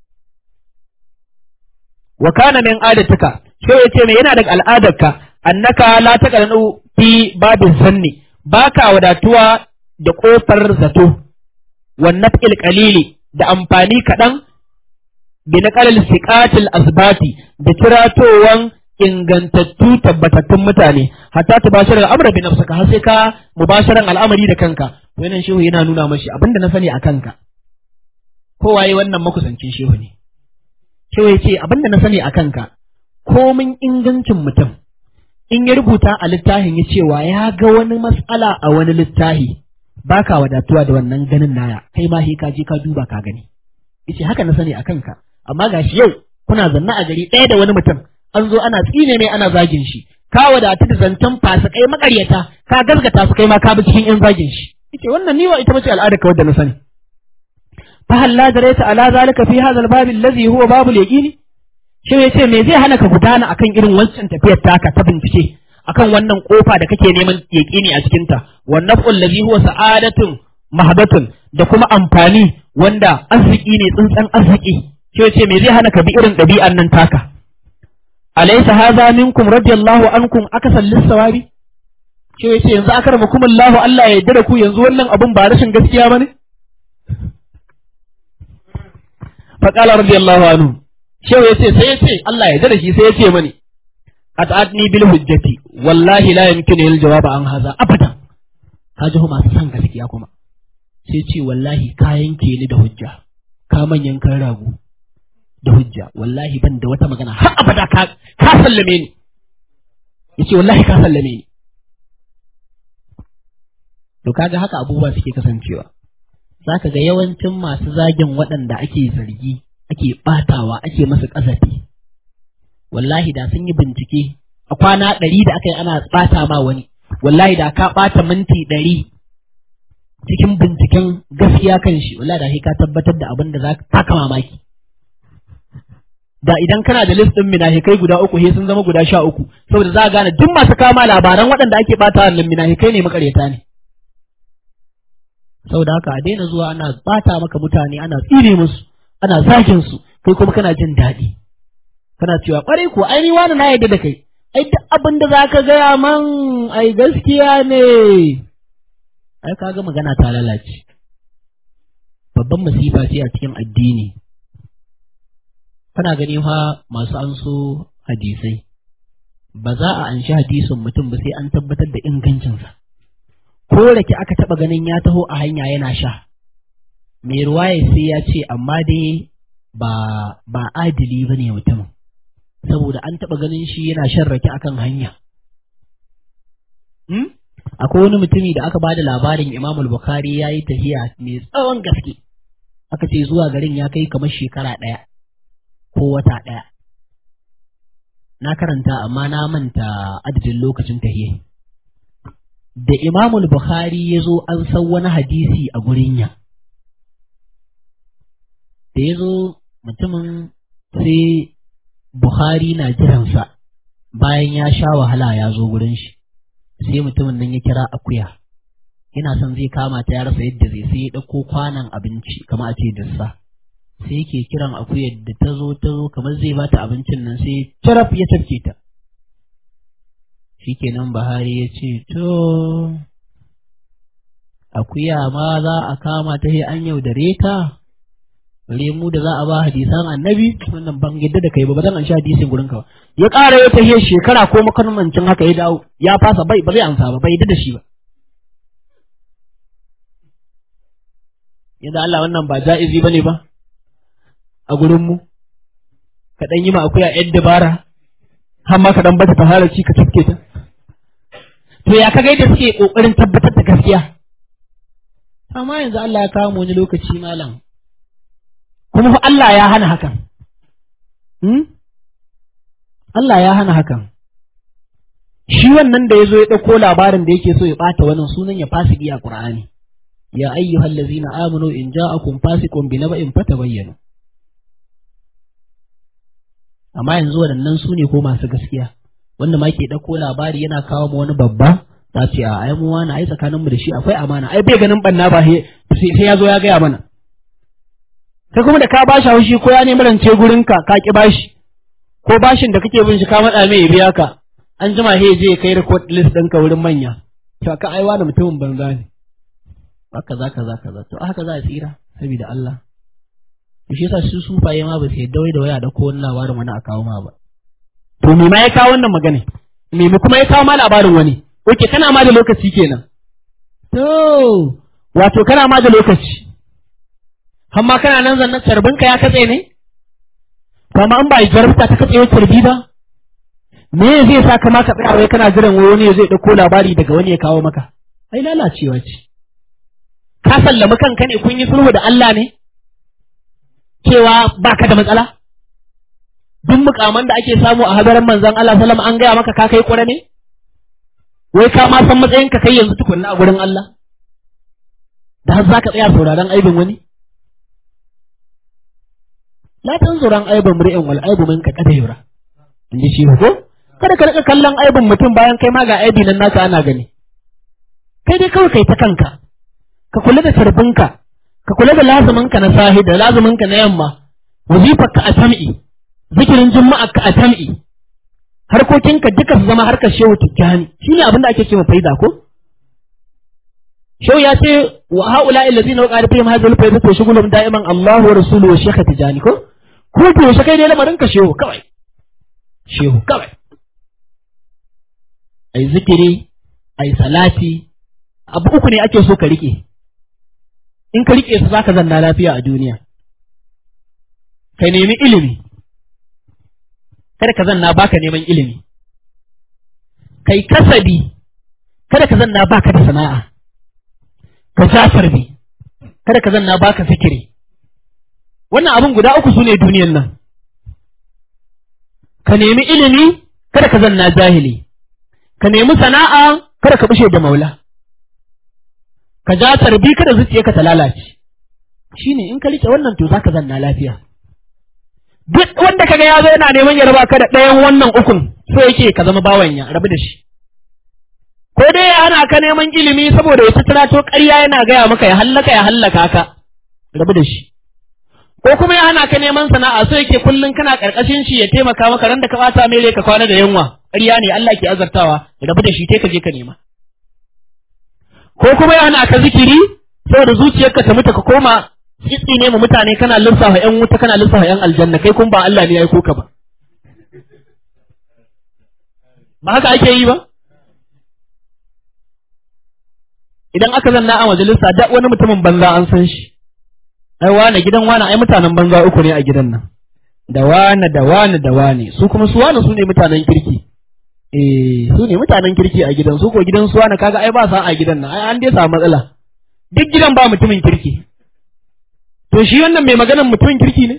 wa kana min adatika sai yace me yana daga al'adarka annaka la taqranu fi babin zanni baka wadatuwa da kofar zato wan naf'il qalili da amfani kaɗan bi naqalil siqatil asbati da tiratowan ingantattu tabbatattun mutane hatta tubashir al'amra bi nafsika har sai ka mubasharan al'amari da kanka wannan shehu yana nuna mashi abinda na sani a kanka kowaye wannan makusancin shehu ne shehu ya ce abinda na sani a kanka komin ingancin mutum in ya rubuta a littafin ya cewa ya ga wani matsala a wani littafi baka wadatuwa da wannan ganin naya kai ma ka je ka duba ka gani yace haka na sani a kanka amma gashi yau kuna zanna a gari ɗaya da wani mutum an zo ana tsine mai ana zagin shi ka wadatu da zancen fasikai makaryata ka gazgata su kai ma ka bi cikin yan zagin shi yace wannan ni wa ita bace al'ada ka wadda na sani fa hal la darayta ala zalika fi hadha al-bab alladhi huwa bab al-yaqini shi yace me zai hana ka gudana akan irin wancan tafiyar taka ta bincike akan wannan kofa da kake neman yaqini a cikin ta wan naf'u alladhi huwa sa'adatun mahdatun da kuma amfani wanda arziki ne tsuntsan arziki shi yace me zai hana ka bi irin ɗabi'an nan taka alaysa hadha minkum radiyallahu ankum akasan lis-sawabi shi yace yanzu akarmakum Allah Allah ya yarda da ku yanzu wannan abun ba rashin gaskiya bane fa qala radiyallahu anhu shi yace sai yace Allah ya yarda da shi sai yace mani at'atni bil hujjati wallahi la yumkinu al jawab an hadha abadan kaji ho masu san gaskiya kuma sai ce wallahi ka yanke ni da hujja ka manyan kan ragu da hujja wallahi ban da wata magana har abada ka ka sallame ni yace wallahi ka sallame ni to kaga haka abubuwa suke kasancewa zaka ga yawancin masu zagin waɗanda ake zargi ake batawa ake masa ƙazafi wallahi da sun yi bincike a kwana ɗari da aka yi ana ɓata ma wani wallahi da ka ɓata minti ɗari cikin binciken gaskiya kan shi wallahi da ka tabbatar da abin da za ka mamaki da idan kana da list ɗin minahikai guda uku he sun zama guda sha uku saboda za a gane duk masu kama labaran waɗanda ake ɓata wannan minahikai ne makaryata ne saboda haka a daina zuwa ana ɓata maka mutane ana tsire musu ana zagin su kai kuma kana jin daɗi kana cewa ƙwarai ko ai ni wani na yadda da kai ai duk abin da za ka gaya man ai gaskiya ne ai kaga magana ta lalace babban masifa ce a cikin addini kana gani fa masu an so hadisai ba za a anshi hadisin mutum ba sai an tabbatar da ingancinsa ko rake aka taba ganin ya taho a hanya yana sha mai ruwaye sai ya ce amma dai ba ba adili ba ne mutumin saboda an taba ganin shi yana shan rake akan hanya hmm? akwai wani mutumi da aka bada labarin Imam al-Bukhari ya yi tahiya mai tsawon gaske aka ce zuwa garin ya kai kamar shekara ɗaya ko wata ɗaya na karanta amma na manta adadin lokacin tahiyya da Imam al-Bukhari ya zo an san wani hadisi a gurin ya da ya zo mutumin sai Bukhari na jiransa bayan ya sha wahala ya zo gurin shi sai mutumin nan ya kira akuya yana son zai kama ta ya rasa yadda zai sai ya ɗauko kwanan abinci kamar a ce dissa sai yake kiran akuyar da ta zo ta zo kamar zai bata abincin nan sai taraf ya tafke ta shikenan Buhari ya ce to akuya ma za a kama ta sai an yaudare ta bare mu da za a ba hadisan annabi wannan ban yadda da kai ba ba zan an sha hadisin gurin ka ba ya ƙara ya tahiyar shekara ko makarmancin haka ya dawo ya fasa bai ba zai amsa ba bai yadda da shi ba yadda Allah wannan ba ja'izi bane ba a gurin mu ka dan yi ma akuya yan dabara har ma ka dan bata fara ci ka tafke ta to ya kaga yadda suke kokarin tabbatar da gaskiya amma yanzu Allah ya kawo mu wani lokaci malam kuma fa Allah ya hana hakan hmm? Allah ya hana hakan shi wannan da ya zo ya ɗauko labarin da yake so ya ɓata wannan sunan ya fasiki a Qur'ani ya ayyuhal ladzina amanu in ja'akum fasiqun bi naba'in fatabayyanu amma yanzu waɗannan su ne ko masu gaskiya wanda ma ke ɗauko labari yana kawo mu wani babba za ce a ai mu wani ai tsakanin mu da shi akwai amana ai bai ganin banna ba sai ya zo ya gaya mana kai kuma da ka bashi haushi ko ya nemi rance gurin ka ka ki bashi ko bashin da kake bin shi ka matsa mai ya biya ka an jima he je kai record list ɗinka wurin manya to ka aiwa da mutumin banza ne haka za ka za ka za to haka za a tsira saboda Allah shi yasa su sufaye ma ba su yadda wai da waya da ko wani labarin wani a kawo ma ba to me ma ya kawo wannan magana me kuma ya kawo ma labarin wani oke kana ma da lokaci kenan to wato kana ma da lokaci amma kana nan zannan carbinka ya katse ne to amma an ba jarabta ta katse carbi ba me zai sa ka ma ka tsaya wai kana jiran wai wani zai dauko labari daga wani ya kawo maka ai lalacewa ce ka sallami kanka ne kun yi sulhu da Allah ne cewa baka da matsala duk mukaman da ake samu a hadarin manzon Allah sallam an gaya maka ka kai kura ne wai ka ma san matsayin ka kai yanzu tukunna a gurin Allah da har zaka tsaya sauraron aibin wani la tanzuran aibin mri'in wal aibu minka kada yura inji shi ko kada ka rika kallon aibin mutum bayan kai ma ga aibi nan naka ana gani kai dai kawai kai ta kanka ka kula da tarbinka ka kula da lazuminka na sahi da lazuminka na yamma wazifarka a sam'i zikirin juma'arka a sam'i harkokinka duka su zama harkar shehu tijjani shine abin da ake ce faida ko shehu ya ce wa haula allazina waqala fihim hadhihi al-faida to shugulum da'iman Allah wa rasuluhu wa shaykh tijjani ko ko to shi kai ne lamarin ka shehu kawai shehu kawai ai zikiri ai salati abu uku ne ake so ka rike in ka rike su zaka zanna lafiya a duniya ka nemi ilimi kada ka zanna baka neman ilimi kai kasabi kada ka zanna baka da sana'a ka jafar bi kada ka zanna baka fikiri wannan abin guda uku sune duniyan nan ka nemi ilimi kada ka zanna jahili ka nemi sana'a kada ka bushe da maula ka ja tarbi kada zuciyarka ta lalace shine in ka rike wannan to zaka zanna lafiya duk wanda kaga ya zo yana neman ya raba ka da ɗayan wannan ukun so yake ka zama bawan ya rabu da shi ko dai ya hana ka neman ilimi saboda ya to ƙarya yana gaya maka ya hallaka ya hallaka ka rabu da shi ko kuma ya hana ka neman sana'a so yake kullun kana karkashin shi ya taimaka maka ran da ka bata mai ka kwana da yunwa ƙarya ne Allah ke azartawa rabu da shi kai ka je ka nema ko kuma ya hana ka zikiri saboda zuciyarka ta mutu ka koma kitsi ne mu mutane kana lissafa ƴan wuta kana lissafa ƴan aljanna kai kun ba Allah ne ya aiko ka ba ba haka ake yi ba idan aka zanna a majalisa da wani mutumin banza an san shi ai wane gidan wane ai mutanen banza uku ne a gidan nan da wane da wane da wane su kuma su wane su ne mutanen kirki eh su ne mutanen kirki a gidan su ko gidan su wane kaga ai ba sa a gidan nan ai an dai samu matsala duk gidan ba mutumin kirki to shi wannan mai maganan mutumin kirki ne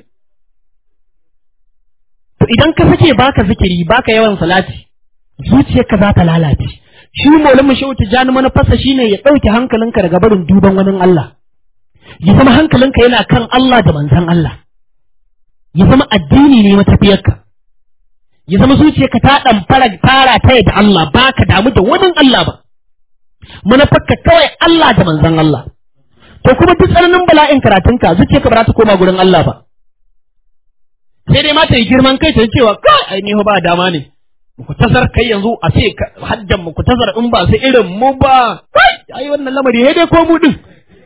to idan ka sake baka zikiri baka yawan salati zuciyarka za ta lalace shi maulamin shehu tijjani manufarsa shine ya ɗauke hankalinka daga barin duban wani Allah ya zama hankalinka yana kan Allah da manzon Allah ya zama addini ne matafiyarka ya zama zuciyarka ta ɗan fara fara ta da Allah ba ka damu da wani Allah ba manufarka kawai Allah da manzon Allah to kuma duk tsananin bala'in karatunka zuciyarka ba za ta koma gurin Allah ba sai dai ma ta yi girman kai ta cewa kai ai ni ba dama ne ku tasar kai yanzu a ce haddan mu ku tasar in ba sai irin mu ba kai ai wannan lamari sai dai ko mu din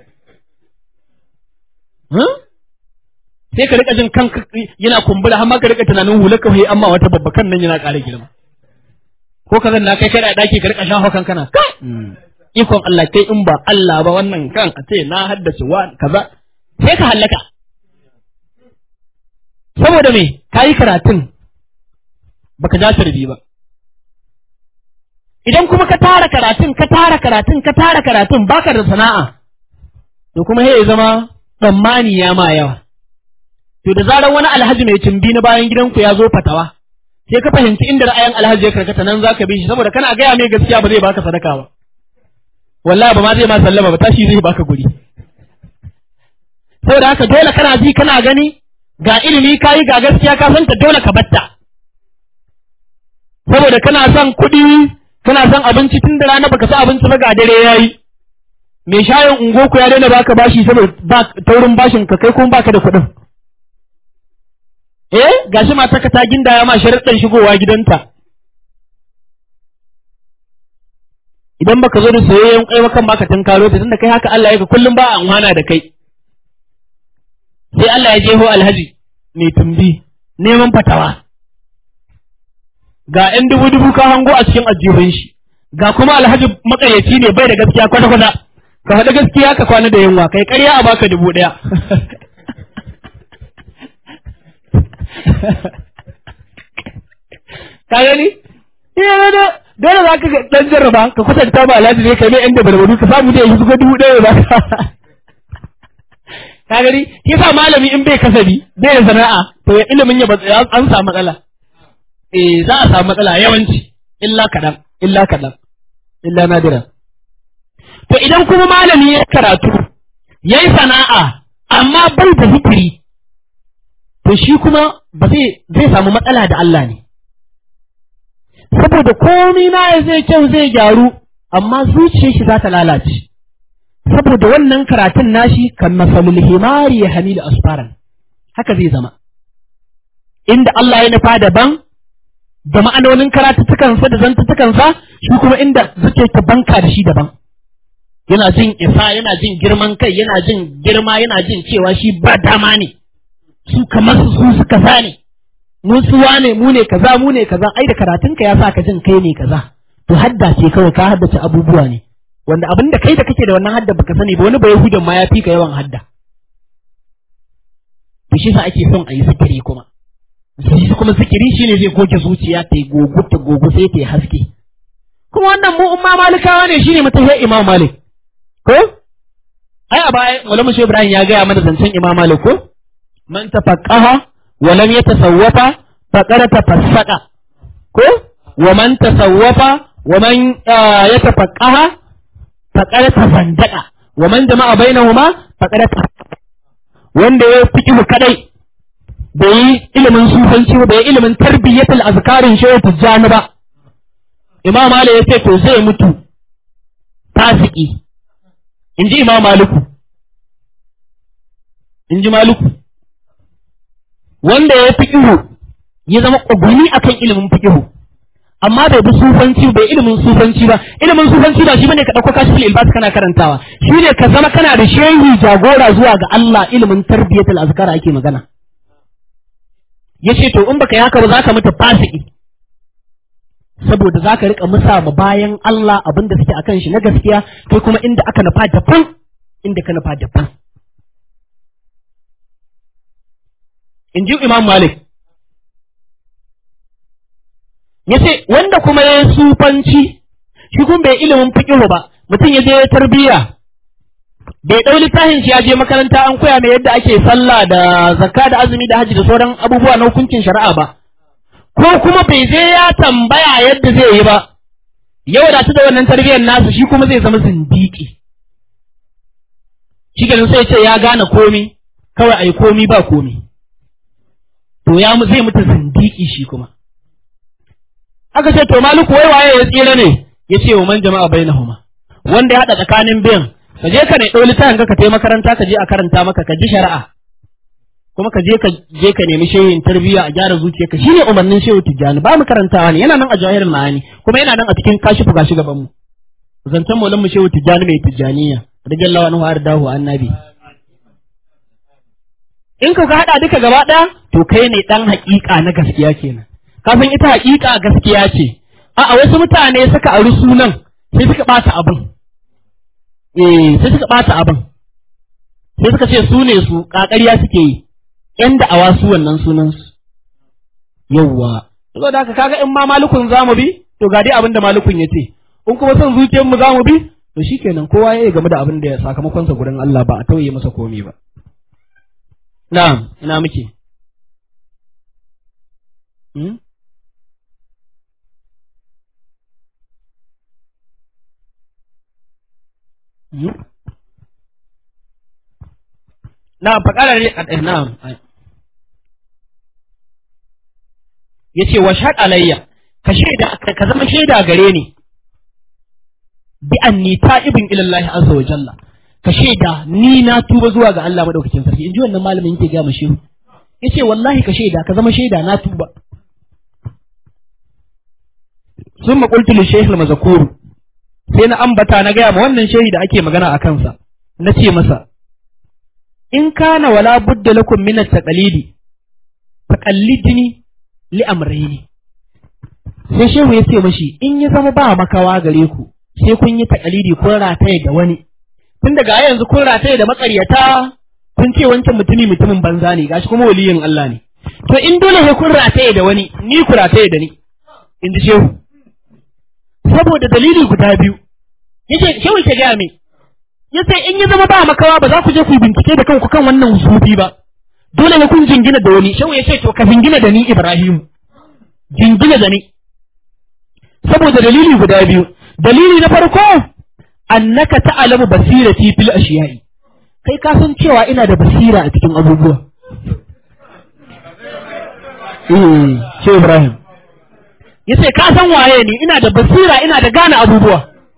sai ka rika jin kan yana kumbura har ma ka rika tunanin hular ka amma wata babbakan nan yana ƙara girma ko ka zanna kai kai da daki ka rika shafa kan kana ikon Allah kai in ba Allah ba wannan kan a ce na haddace wa kaza sai ka hallaka saboda me kayi karatun baka ja tarbi ba idan kuma ka tara karatun ka tara karatun ka tara karatun baka da sana'a to kuma ya zama tsammani ya ma yawa to da zarar wani alhaji mai cimbi na bayan gidanku ya zo fatawa sai ka fahimci inda ra'ayin alhaji ya karkata nan zaka bi shi saboda kana gaya mai gaskiya ba zai baka sadaka ba wallahi ba ma zai ma sallama ba tashi zai baka guri saboda haka dole kana ji kana gani ga ilimi kayi ga gaskiya ka santa dole ka batta saboda kana son kuɗi kana son abinci tun da rana baka sa abinci ba ga dare yayi mai shayin ungo ku ya daina baka bashi saboda ba taurin bashin ka kai kuma baka da kuɗin eh gashi matarka ta gindaya ma sharuɗan shigowa gidanta idan baka zo da soyayyen kai kan baka tunkaro ta tunda kai haka Allah ya ka kullum ba an wana da kai sai Allah ya jeho alhaji mai tumbi neman fatawa ga ‘yan dubu dubu ka hango a cikin ajihun shi ga kuma alhaji makaryaci ne bai da gaskiya kwata kwata ka faɗi gaskiya ka kwana da yunwa kai ƙarya a baka dubu ɗaya ka gani iya da dole za ka ɗan jarraba ka kusanta ba alhaji ne kai mai ‘yan da barbaru ka samu da yanzu ko dubu ɗaya ba ka gani shi sa malami in bai kasabi bai da sana'a to ya ilimin ya an samu matsala eh za a samu matsala yawanci illa kaɗan illa kaɗan illa nadira to idan kuma malami ya karatu ya yi sana'a amma bai da zikiri to shi kuma ba zai zai samu matsala da Allah ne saboda komai na ya zai kyau zai gyaru amma zuciyar shi za ta lalace saboda wannan karatun nashi kan masalul himari ya hamilu asfaran haka zai zama inda Allah ya nufa daban da ma'anonin karatuttukansa da zantuttukansa shi kuma inda suke ta banka da shi daban yana jin isa yana jin girman kai yana jin girma yana jin cewa shi ba dama ne su kamar su su suka sa ne mu suwa ne mu ne kaza mu ne kaza ai da karatunka ya sa ka jin kai ne kaza to hadda ce kawai ka haddace abubuwa ne wanda abin da kai da kake da wannan hadda baka sani ba wani bai hudan ma ya fi ka yawan hadda to shi sa ake son a yi zikiri kuma shi kuma zikiri shine zai goge zuciya ta yi gogu ta gogu sai ta yi haske kuma wannan mu umma malikawa ne shine mutahiyar imam malik ko ai a baya ulama shi ibrahim ya gaya mana zancen imam malik ko man tafaqqaha wa lam yatasawwafa faqad tafassaqa ko wa man tasawwafa wa man yatafaqqaha faqad tafandaka wa man jama'a bainahuma faqad wanda ya fiqhu kadai bai yi ilimin sufanci ba bai yi ilimin tarbiyyatul azkarin shehu tijjani ba imam malik ya ce to zai mutu fasiki in ji imam maliku in ji maliku wanda ya fiqhu ya zama ƙwagwani akan ilimin fiqhu amma bai bi sufanci bai ilimin sufanci ba ilimin sufanci ba shi bane ka dauko kashful ilbas kana karantawa shi ne ka zama kana da shehi jagora zuwa ga Allah ilimin tarbiyatul azkar ake magana yace to in baka yi haka ba zaka mutu fasiki saboda zaka rika musa ma bayan Allah abin da suke akan shi na gaskiya kai kuma inda aka nufa daban inda ka nufa daban in ji Imam Malik yace wanda kuma ya sufanci shi kuma bai ilimin fiqh ba mutum ya je tarbiyya bai ɗau littafin shi ya je makaranta an koya mai yadda ake sallah da zakka da azumi da haji da sauran abubuwa na hukuncin shari'a ba ko kuma bai je ya tambaya yadda zai yi ba ya wadatu da wannan tarbiyyar nasu shi kuma zai zama zindiki shi ganin sai ce ya gane komi kawai ai komi ba komi to ya zai mutu zindiki shi kuma aka ce to maluku wai waye ya tsira ne ya ce wa man jama'a bainahuma wanda ya haɗa tsakanin biyan ka je ka ne ɗau littafin ka kai makaranta ka je a karanta maka ka ji shari'a kuma ka je ka je ka nemi shehin tarbiyya a gyara zuciyarka shine umarnin shehu tijjani ba mu karantawa ne yana nan a jawahirin ma'ani kuma yana nan a cikin kashifu gashi gaban mu zancen maulan mu shehu tijjani mai tijjaniya radiyallahu anhu ardahu annabi in ka haɗa duka gaba ɗaya to kai ne ɗan haƙiƙa na gaskiya kenan kafin ita haƙiƙa gaskiya ce a'a wasu mutane suka ari sunan sai suka ɓata abin eh sai suka ɓata abin sai suka ce su ne su ƙaƙariya suke yi ƴan da'awa su wannan sunan su yawwa saboda haka kaga in ma malukun zamu bi to ga dai abin da malukun ya ce in kuma son zuciyar mu zamu bi to shikenan kowa ya yi game da abin da ya sakamakon sa gurin Allah ba a tauye masa komai ba na'am ina muke hmm? Na'am faƙarar na'am yace wa shahad alayya ka shaida ka zama shaida gare ni bi anni ta'ibun ila Allah azza wa jalla ka shaida ni na tuba zuwa ga Allah madaukakin sarki inji wannan malamin yake ga mu shehu yace wallahi ka shaida ka zama shaida na tuba sun maƙultu li shehil mazakuru sai na ambata na gaya ma wannan shehi da ake magana a kansa na ce masa in kana wala budda lakum min at-taqlidi taqallidni li amrayni sai shehu ya ce mashi in ya zama ba makawa gare ku sai kun yi taqlidi kun rataye da wani tun daga yanzu kun rataye da makaryata kun ce wancan mutumi mutumin banza ne gashi kuma waliyin Allah ne to in dole sai kun rataye da wani ni ku rataye da ni in ji shehu saboda dalili guda biyu yace shehu ke gaya min yace in ya zama ba makawa ba za ku je ku bincike da kanku kan wannan husufi ba dole ne kun jingina da wani shehu ya ce to ka jingina da ni Ibrahim jingina da ni saboda dalili guda biyu dalili na farko annaka ta'lamu basirati fil ashiyai kai ka san cewa ina da basira a cikin abubuwa eh ce Ibrahim yace ka san waye ni ina da basira ina da gane abubuwa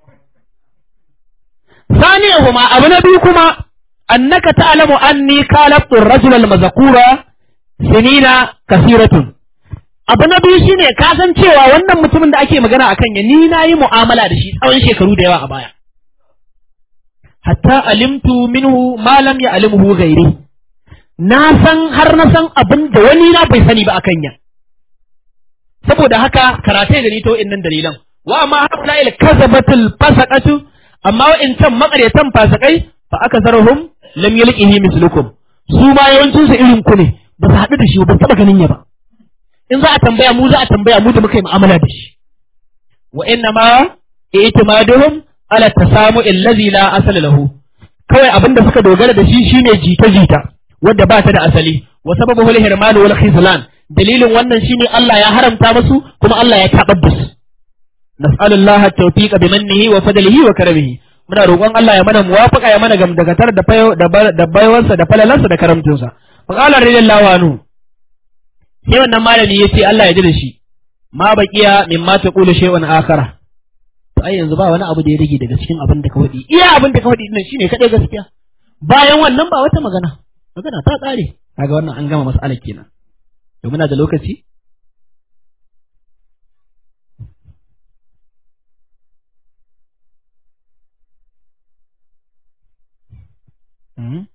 ثانيهما abu na biyu kuma annaka ta'lamu anni kalabtu ar-rajula al-mazkura sinina kasiratun abu na biyu shine ka san cewa wannan mutumin da ake magana akan ya ni nayi mu'amala da shi tsawon shekaru da yawa a baya hatta alimtu minhu ma lam ya'limhu ghairi na san har na san abin da wani na bai sani ba akan ya saboda haka karatai da ni ta wa'innan dalilan wa amma haula il kazabatul fasaqatu amma wa'incan makaryatan fasakai fa aka zarhum lam yalqihi mislukum su ma yawancin su irin ku ne ba su haɗu da shi ba taba ganin ya ba in za a tambaya mu za a tambaya mu da muka yi mu'amala da shi wa inna ma i'timaduhum ala tasamu allazi la asala lahu kawai abinda suka dogara da shi shine jita jita wadda ba ta da asali wa sababu hul hirman wal khizlan dalilin wannan shine Allah ya haramta musu kuma Allah ya tabar da su nas'alullaha at-tawfiqa bimannihi wa fadlihi wa karamihi muna roƙon Allah ya mana muwafaqa ya mana gamdagatar da da baiwarsa da falalansa da karamcinsa fa qala radiyallahu anhu sai wannan malami yace Allah ya ji da shi ma baqiya mimma taqulu shay'un akhara to ai yanzu ba wani abu da ya rage daga cikin abin da ka faɗi iya abin da ka faɗi din shine kadai gaskiya bayan wannan ba wata magana magana ta ƙare kaga wannan an gama mas'alar kenan to muna da lokaci Mm-hmm.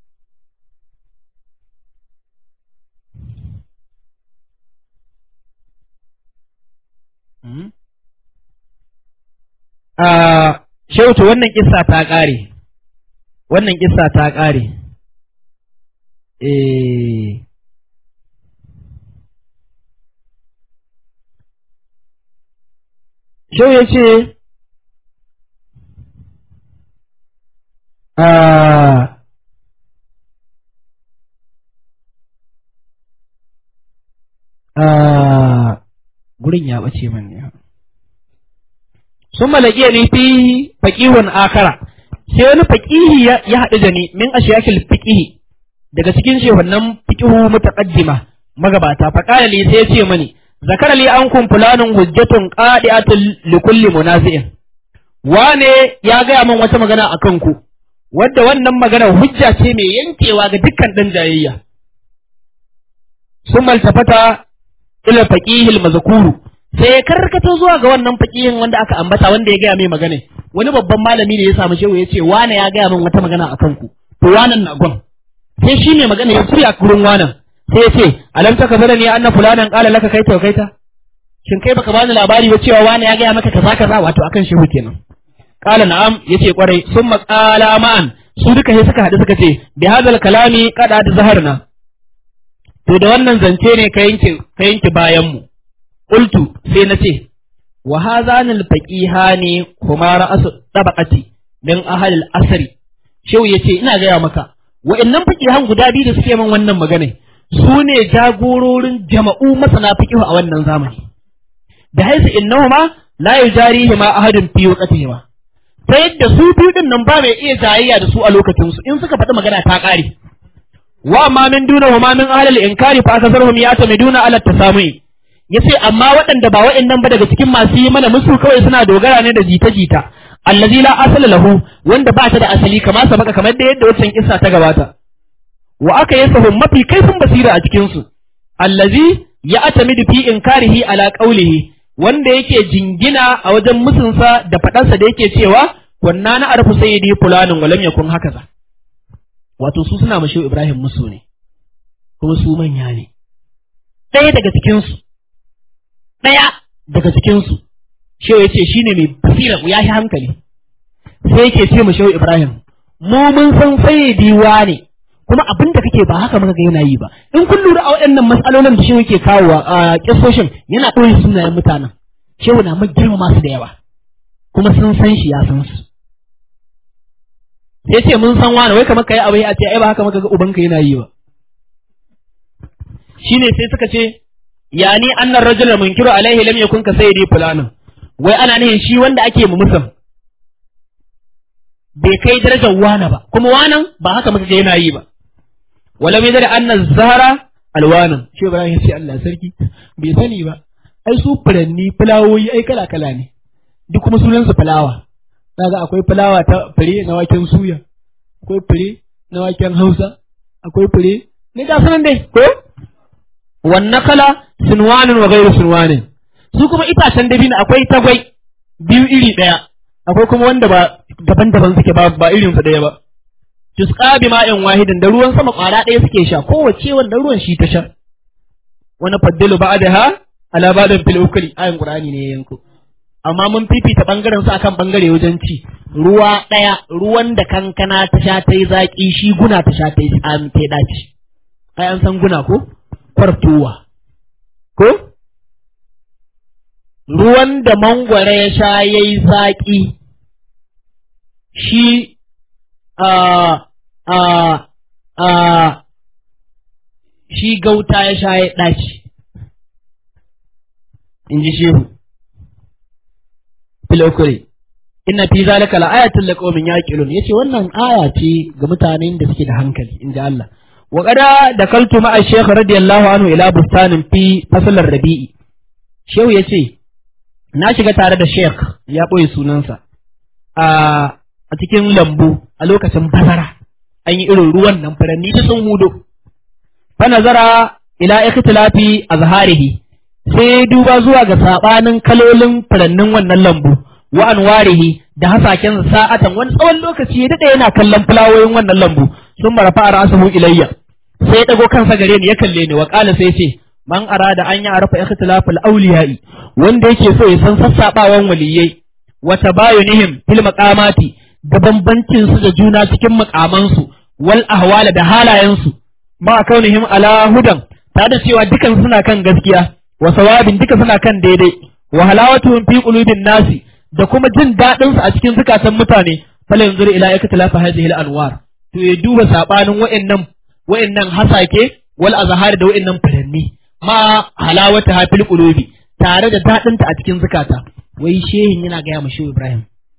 Mm-hmm. Uh, Shautu wannan kissa ta ƙare, wannan kissa ta ƙare. Eh. Shau ya ce, uh, gurin ya ɓace man ne. Sun malaƙiya ne fi faƙihun akara, sai wani faƙihi ya haɗu da ni min ashiyakil fiƙihi daga cikin shehunan fiƙihu mutaqaddima magabata faƙala li sai ya ce mani zakara li an kun fulanin hujjatun qadi'atun li kulli munazi'in wane ya gaya min wata magana a kanku wadda wannan magana hujja ce mai yankewa ga dukkan ɗan jayayya sun maltafata ila faqihil mazkuru sai ya karkato zuwa ga wannan faqihin wanda aka ambata wanda ya gaya mai magana wani babban malami ne ya samu shehu ya ce wane ya gaya min wata magana a kanku to wanan na gon sai shi ne magana ya tsaya gurin wanan sai ya ce alam ta kabara ne anna fulanan qala laka kaita kaita shin kai baka bani labari ba cewa wane ya gaya maka kaza kaza wato akan shehu kenan qala na'am yace kwarai summa qala ma'an su duka sai suka hadu suka ce bi hadal kalami qada da zaharna to da wannan zance ne ka yanke ka yanke bayan mu qultu sai na ce wa hadhanil faqihani kuma ra'asu tabaqati min ahli al-asri shehu yace ina gaya maka wa'annan faqihan guda biyu da suke min wannan magana su ne jagororin jama'u masana fiqihu a wannan zamani da haisu innahuma la yujarihima ahadun fi waqtihima ta yadda su biyu din nan ba mai iya jayayya da su a lokacin su in suka faɗi magana ta ƙare wa amma min duna wa ma min ahlil inkari fa akasarhum yatamiduna ala tasamui yace amma waɗanda ba waɗannan ba daga cikin masu yi mana musu kawai suna dogara ne da jita-jita allazi la asala lahu wanda ba ta da asali kama sabaka kamar da yadda wancan kissa ta gabata wa aka yasahum mafi kaifin basira a cikin su allazi ya atamidu fi inkarihi ala qawlihi wanda yake jingina a wajen musunsa da faɗansa da yake cewa kunna na arfu sayyidi fulanin walam yakun hakaza wato su suna mashi Ibrahim musu ne kuma su manya ne ɗaya daga cikin su ɗaya daga cikin su shehu yace shine mai basira ya yi hankali sai yake ce mu shehu Ibrahim mu mun san sayyidi ne kuma abin da kake ba haka muka ga yana yi ba in kun lura a waɗannan matsalolin da shehu yake kawo a kisoshin yana ɓoye sunayen mutanen shehu na girma masu da yawa kuma sun san shi ya san su sai ce mun san wani wai kamar kai abu a ce ai ba haka muka ga ubanka yana yi ba shine sai suka ce yani annar rajul munkiru alaihi lam yakun ka sayyidi fulanin wai ana nihin shi wanda ake mu musan bai kai darajar wana ba kuma wanan ba haka muka ga yana yi ba wala mai da anna zahara alwanan shi ibrahim sai Allah sarki bai sani ba ai su furanni fulawoyi ai kala kala ne duk kuma sunan su fulawa kaga akwai fulawa ta fure na waken suya akwai fure na waken hausa akwai fure ne ga sanan dai ko wannan kala sunwanin wa gairu sunwanin su kuma itacen dabino akwai tagwai biyu iri ɗaya akwai kuma wanda ba daban-daban suke ba ba irin su ɗaya ba tusqa bi ma'in wahidin da ruwan sama ƙwara ɗaya suke sha kowace wanda ruwan shi ta sha wani faddalu ba'daha ala ba'dan fil ukri ayin qur'ani ne yanko amma mun fifita bangaren su akan bangare wajen ci ruwa ɗaya ruwan da kankana ta sha ta yi zaƙi shi guna ta sha ta yi tsami ta daci ai an san guna ko kwartowa ko ruwan da mangwara ya sha ya yi zaƙi shi a a a shi gauta ya sha ya ɗaci in ji shehu filokure inna fi zalika la ayatul liqaumin yaqilun yace wannan aya ce ga mutanen da suke da hankali inji Allah wa qada dakaltu ma'a shaykh radiyallahu anhu ila bustanin fi faslar rabi'i shehu yace na shiga tare da sheikh ya boye sunansa a a cikin lambu a lokacin bazara an yi irin ruwan nan furanni da sun hudo fa nazara ila ikhtilafi azharihi sai duba zuwa ga sabanin kalolin furannin wannan lambu wa anwarihi da hasaken sa'atan wani tsawon lokaci ya dade yana kallon fulawoyin wannan lambu sun marafa ra'sahu ilayya sai ya dago kansa gare ni ya kalle ni wa qala sai ce man arada an ya arafa ikhtilafal awliya'i wanda yake so ya san sassabawan waliyai wa tabayunihim fil maqamati da bambancin su da juna cikin makamansu wal ahwala da halayensu ma kaunihim ala hudan ta da cewa dukan suna kan gaskiya wa sawabin duka suna kan daidai wa halawatuhum fi qulubin nasi da kuma jin dadin su a cikin zukatan mutane fala yanzur ila iktilafa hadhihi al anwar to ya duba sabanin wa'annan wa'annan hasake wal azhar da wa'annan furanni ma halawata ha fil qulubi tare da dadin ta a cikin zukata wai shehin yana ga ya mashi Ibrahim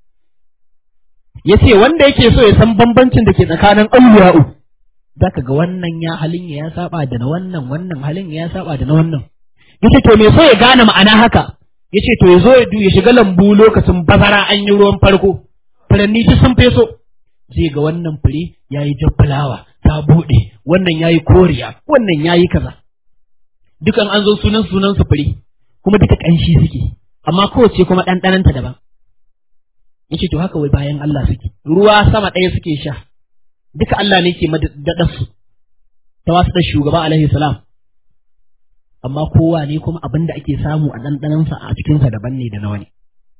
yace wanda yake so ya san bambancin da ke tsakanin awliya'u zaka ga wannan ya halin ya saba da na wannan wannan halin ya saba da na wannan yace to me so ya gane ma'ana haka yace to ya zo ya ya shiga lambu lokacin bazara an yi ruwan farko furanni duk sun feso zai ga wannan fure yayi jaffalawa ta bude wannan yayi koriya wannan yayi kaza dukan an zo sunan sunan su fure kuma duka kanshi suke amma kowace kuma ɗanɗananta daban yace to haka wai bayan Allah suke ruwa sama ɗaya suke sha duka Allah ne ke madadar su ta wasu da shugaba alaihi salam amma kowa ne kuma abin da ake samu a ɗanɗanansa a cikinsa daban ne da na wani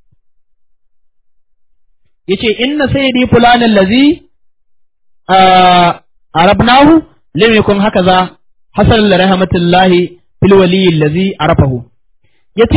yace inna sayyidi fulanin lazi arabnahu lam yakun hakaza hasan li rahmatillahi fil waliyyi allazi arafahu yace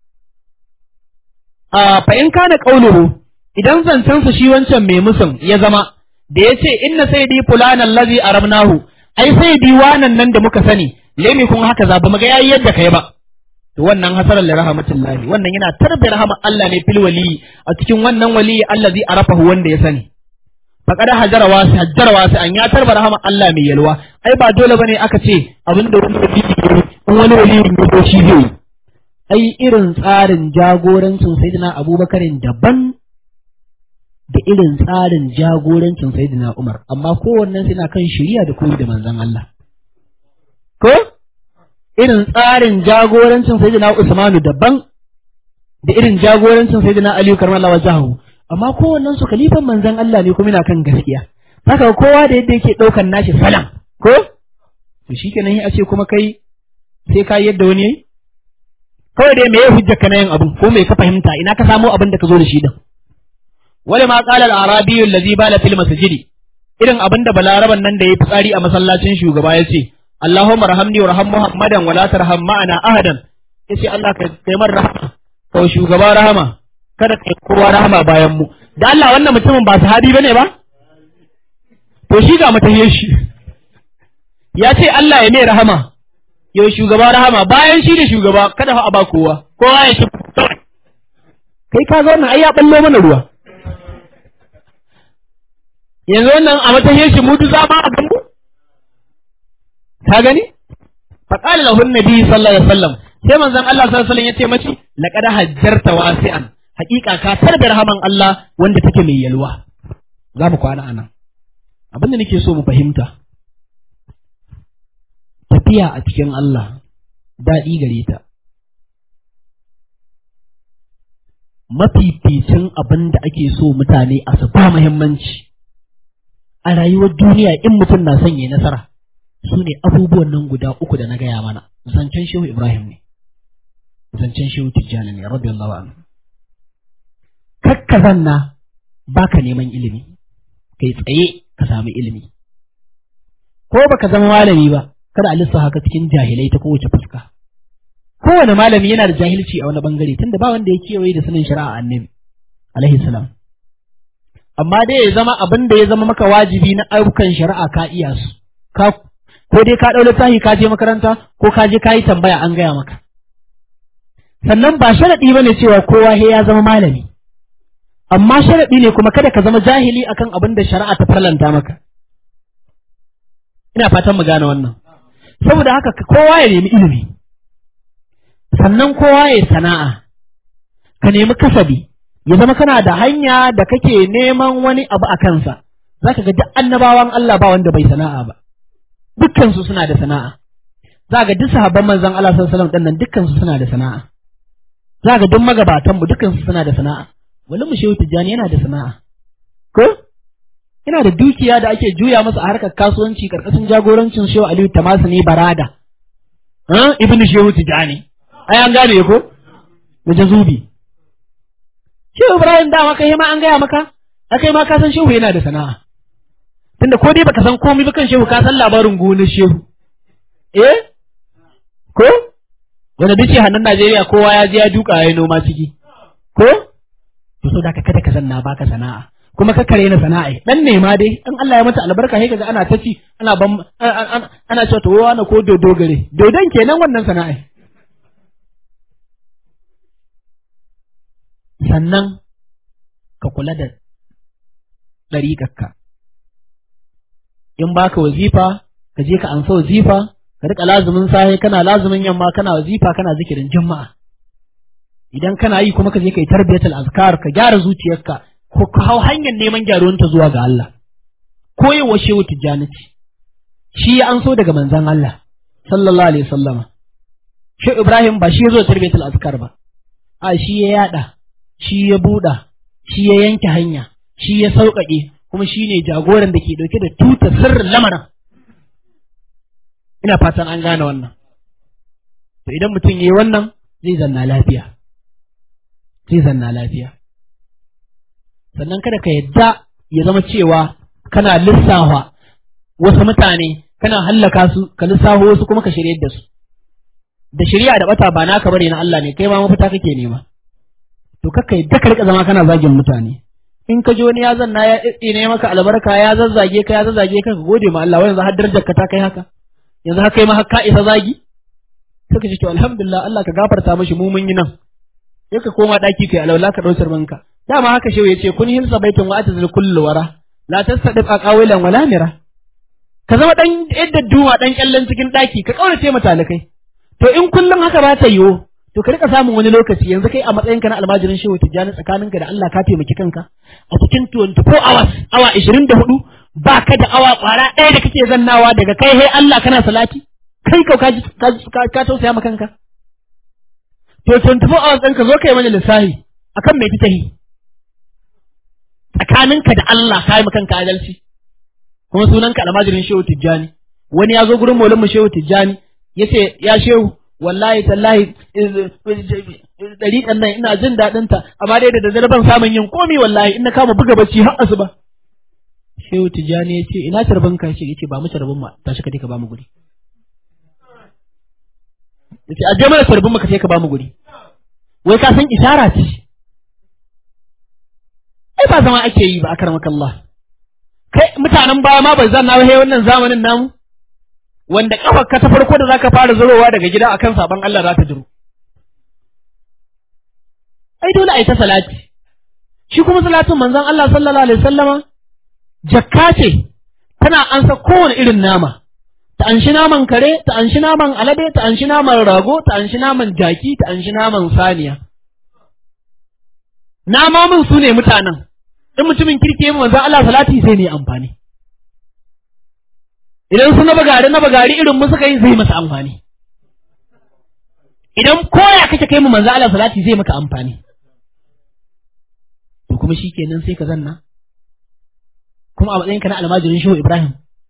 fa in kana qauluhu idan zancensa shi wancan mai musun ya zama da ya ce inna sayyidi fulanan lazi arabnahu ai sayyidi wanan nan da muka sani lemi kun haka za ba mu ga yayi yadda kai ba to wannan hasaran li rahmatullahi wannan yana tarbi rahama Allah ne fil wali a cikin wannan wali allazi arafahu wanda ya sani faqad hajara wasi hajara wasi an ya tarba rahama Allah mai yalwa ai ba dole bane aka ce abinda wani wali in wani wali ne shi zai ai irin tsarin jagorancin sayyidina abubakarin daban da irin tsarin jagorancin sayyidina Umar amma kowannen suna kan shari'a da koyi da manzon Allah ko irin tsarin jagorancin sayyidina Usmanu daban da irin jagorancin sayyidina Ali karmallahu wajhahu amma kowannen su kalifan manzon Allah ne kuma yana kan gaskiya haka kowa da yadda yake daukan nashi salam ko to shikenan a ce kuma kai sai ka yadda wani yayi kawai dai me ya hujjar ka na yin abu ko me ka fahimta ina ka samo abin da ka zo da shi din wani ma qala al-arabi allazi bala fil masjidi irin abin da balaraban nan da yayi fitsari a masallacin shugaba ya ce Allahumma rahamni wa raham Muhammadan wa la tarham ma'ana ahadan yace Allah ka kai mar rahama ka shugaba rahama kada kai kowa rahama bayan mu da Allah wannan mutumin ba sahabi bane ba to shi ga mutahiyar shi ya ce Allah ya mai rahama yau shugaba rahama bayan shi da shugaba kada fa a ba kowa kowa ya shi kai ka zo nan ai ya ballo mana ruwa yanzu wannan a matahin shi mutu za ma a gambo ka gani fa qala lahu annabi sallallahu alaihi wasallam sai manzon Allah sallallahu alaihi wasallam yace mace laqad hajjarta wasi'an haƙiƙa ka tarbi rahaman Allah wanda take mai yalwa za mu kwana anan abin da nake so mu fahimta tafiya a cikin Allah daɗi gare ta mafificin abin da ake so mutane a su ba muhimmanci a rayuwar duniya in mutum na son yi nasara su ne abubuwan nan guda uku da na gaya mana zancen shehu ibrahim ne zancen shehu tijjani ne rabbi Allah anhu kakka zanna baka neman ilimi kai tsaye ka samu ilimi ko baka zama malami ba kada a lissafa ka cikin jahilai ta kowace fuska kowane malami yana da jahilci a wani bangare tunda ba wanda ya kewaye da sanin shari'a annabi alaihi salam amma dai ya zama abin da ya zama maka wajibi na ayyukan shari'a ka iya su ka ko dai ka ɗau littafi ka je makaranta ko ka je ka yi tambaya an gaya maka sannan ba sharaɗi bane cewa kowa he ya zama malami amma sharaɗi ne kuma kada ka zama jahili akan abin da shari'a ta farlanta maka ina fatan mu gane wannan saboda haka kowa ya nemi ilimi sannan kowa ya sana'a ka nemi kasabi ya zama kana da hanya da kake neman wani abu a kansa za ka ga duk annabawan Allah ba wanda bai sana'a ba dukkansu suna da sana'a za ga duk sahabban manzon Allah sallallahu alaihi wasallam dinnan dukkansu suna da sana'a za ga duk magabatan mu dukkansu suna da sana'a wani mu shehu tijjani yana da sana'a ko yana da dukiya da ake juya masa a harkar kasuwanci karkashin jagorancin shehu Aliyu Tamasu ne Barada ibn shehu tijjani ai an gane ko da jazubi shehu Ibrahim dama kai ma an gaya maka akai ma ka san shehu yana da sana'a tunda ko dai baka san komai ba kan shehu ka san labarin gonar shehu eh ko wanda dace hannun Najeriya kowa ya je ya duka ya noma ciki ko to so da ka kada ka zanna baka sana'a kuma ka kare na sana'a dan ne ma dai in Allah ya mata albarka sai kaga ana ta ci ana ban ana cewa to wani ko dodo gare dodon kenan wannan sana'a sannan ka kula da ɗariƙarka in baka wazifa ka je ka ansa wazifa ka rika lazumin safe kana lazumin yamma kana wazifa kana zikirin juma'a idan kana yi kuma ka je ka yi tarbiyatul azkar ka gyara zuciyarka ko ka hau hanyar neman gyaruwanta zuwa ga Allah ko yi wa shehu tijjaniti shi ya anso daga manzon Allah sallallahu alaihi wasallama shehu Ibrahim ba shi ya zo tarbiyatul azkar ba a shi ya yada shi ya buɗa shi ya yanke hanya shi ya sauƙaƙe kuma shi ne jagoran da ke ɗauke da tuta sirrin lamarin ina fatan an gane wannan to idan mutum ya yi wannan zai zanna lafiya zai zanna lafiya sannan kada ka yadda ya zama cewa kana lissafa wasu mutane kana hallaka su ka lissafo wasu kuma ka shirye da su da shirya da bata ba naka bane na Allah ne kai ma mafita kake nema to kakka yadda ka rika zama kana zagin mutane in ka ji wani ya zanna ya ne maka albarka ya zazzage ka ya zazzage ka ka gode ma Allah yanzu har darajar ka ta kai haka yanzu haka kai ma har ka isa zagi sai ka ce to alhamdulillah Allah ka gafarta mashi mu mun yi nan sai ka koma daki kai alaula ka dausar manka dama haka shehu yace kun hilsa baitun wa atazil kullu wara la tastadif aqawilan wala mira ka zama dan yadda duwa dan kyallan cikin daki ka kaurace mata talakai to in kullum haka ba ta yiwo to ka rika samun wani lokaci yanzu kai a matsayinka na almajirin shehu tijjani tsakaninka da Allah ka taimaki kanka a cikin 24 hours awa 24 ba ka da awa kwara ɗaya da kake zannawa daga kai hai Allah kana salati kai kau ka ka tausaya ma kanka to 24 hours ɗinka zo kai mana lissafi akan mai fitahi tsakaninka da Allah ka yi kanka adalci kuma sunanka almajirin shehu tijjani wani ya zo gurin maulin mu shehu tijjani ya ce ya shehu wallahi tallahi ɗariƙan nan ina jin daɗin ta amma dai da daddare ban samun yin komi wallahi ina kama buga bacci har asuba shehu tijjani ya ce ina carbin ka ce yace ba mu carbin ma tashi ka ka ba mu guri yace aje mana carbin mu ka ka ba mu guri wai ka san isara ce ai ba zama ake yi ba akramakallah kai mutanen baya ma bai zanna ba wannan zamanin namu wanda kafar ka ta farko da zaka fara zurowa daga gida akan saban Allah za ta jiro ai dole ai ta salati shi kuma salatin manzon Allah sallallahu alaihi wasallama jakka ce tana ansa kowane irin nama ta anshi naman kare ta anshi naman alade ta anshi naman rago ta anshi naman jaki ta anshi naman saniya namomin su ne mutanen in mutumin kirki yi manzon Allah salati sai ne amfani idan su na bagari na bagari irin mu suka yi zai masa amfani idan koya kake kai mu manzo Allah salati zai maka amfani to kuma shikenan sai ka zanna kuma a matsayin ka na almajirin shehu Ibrahim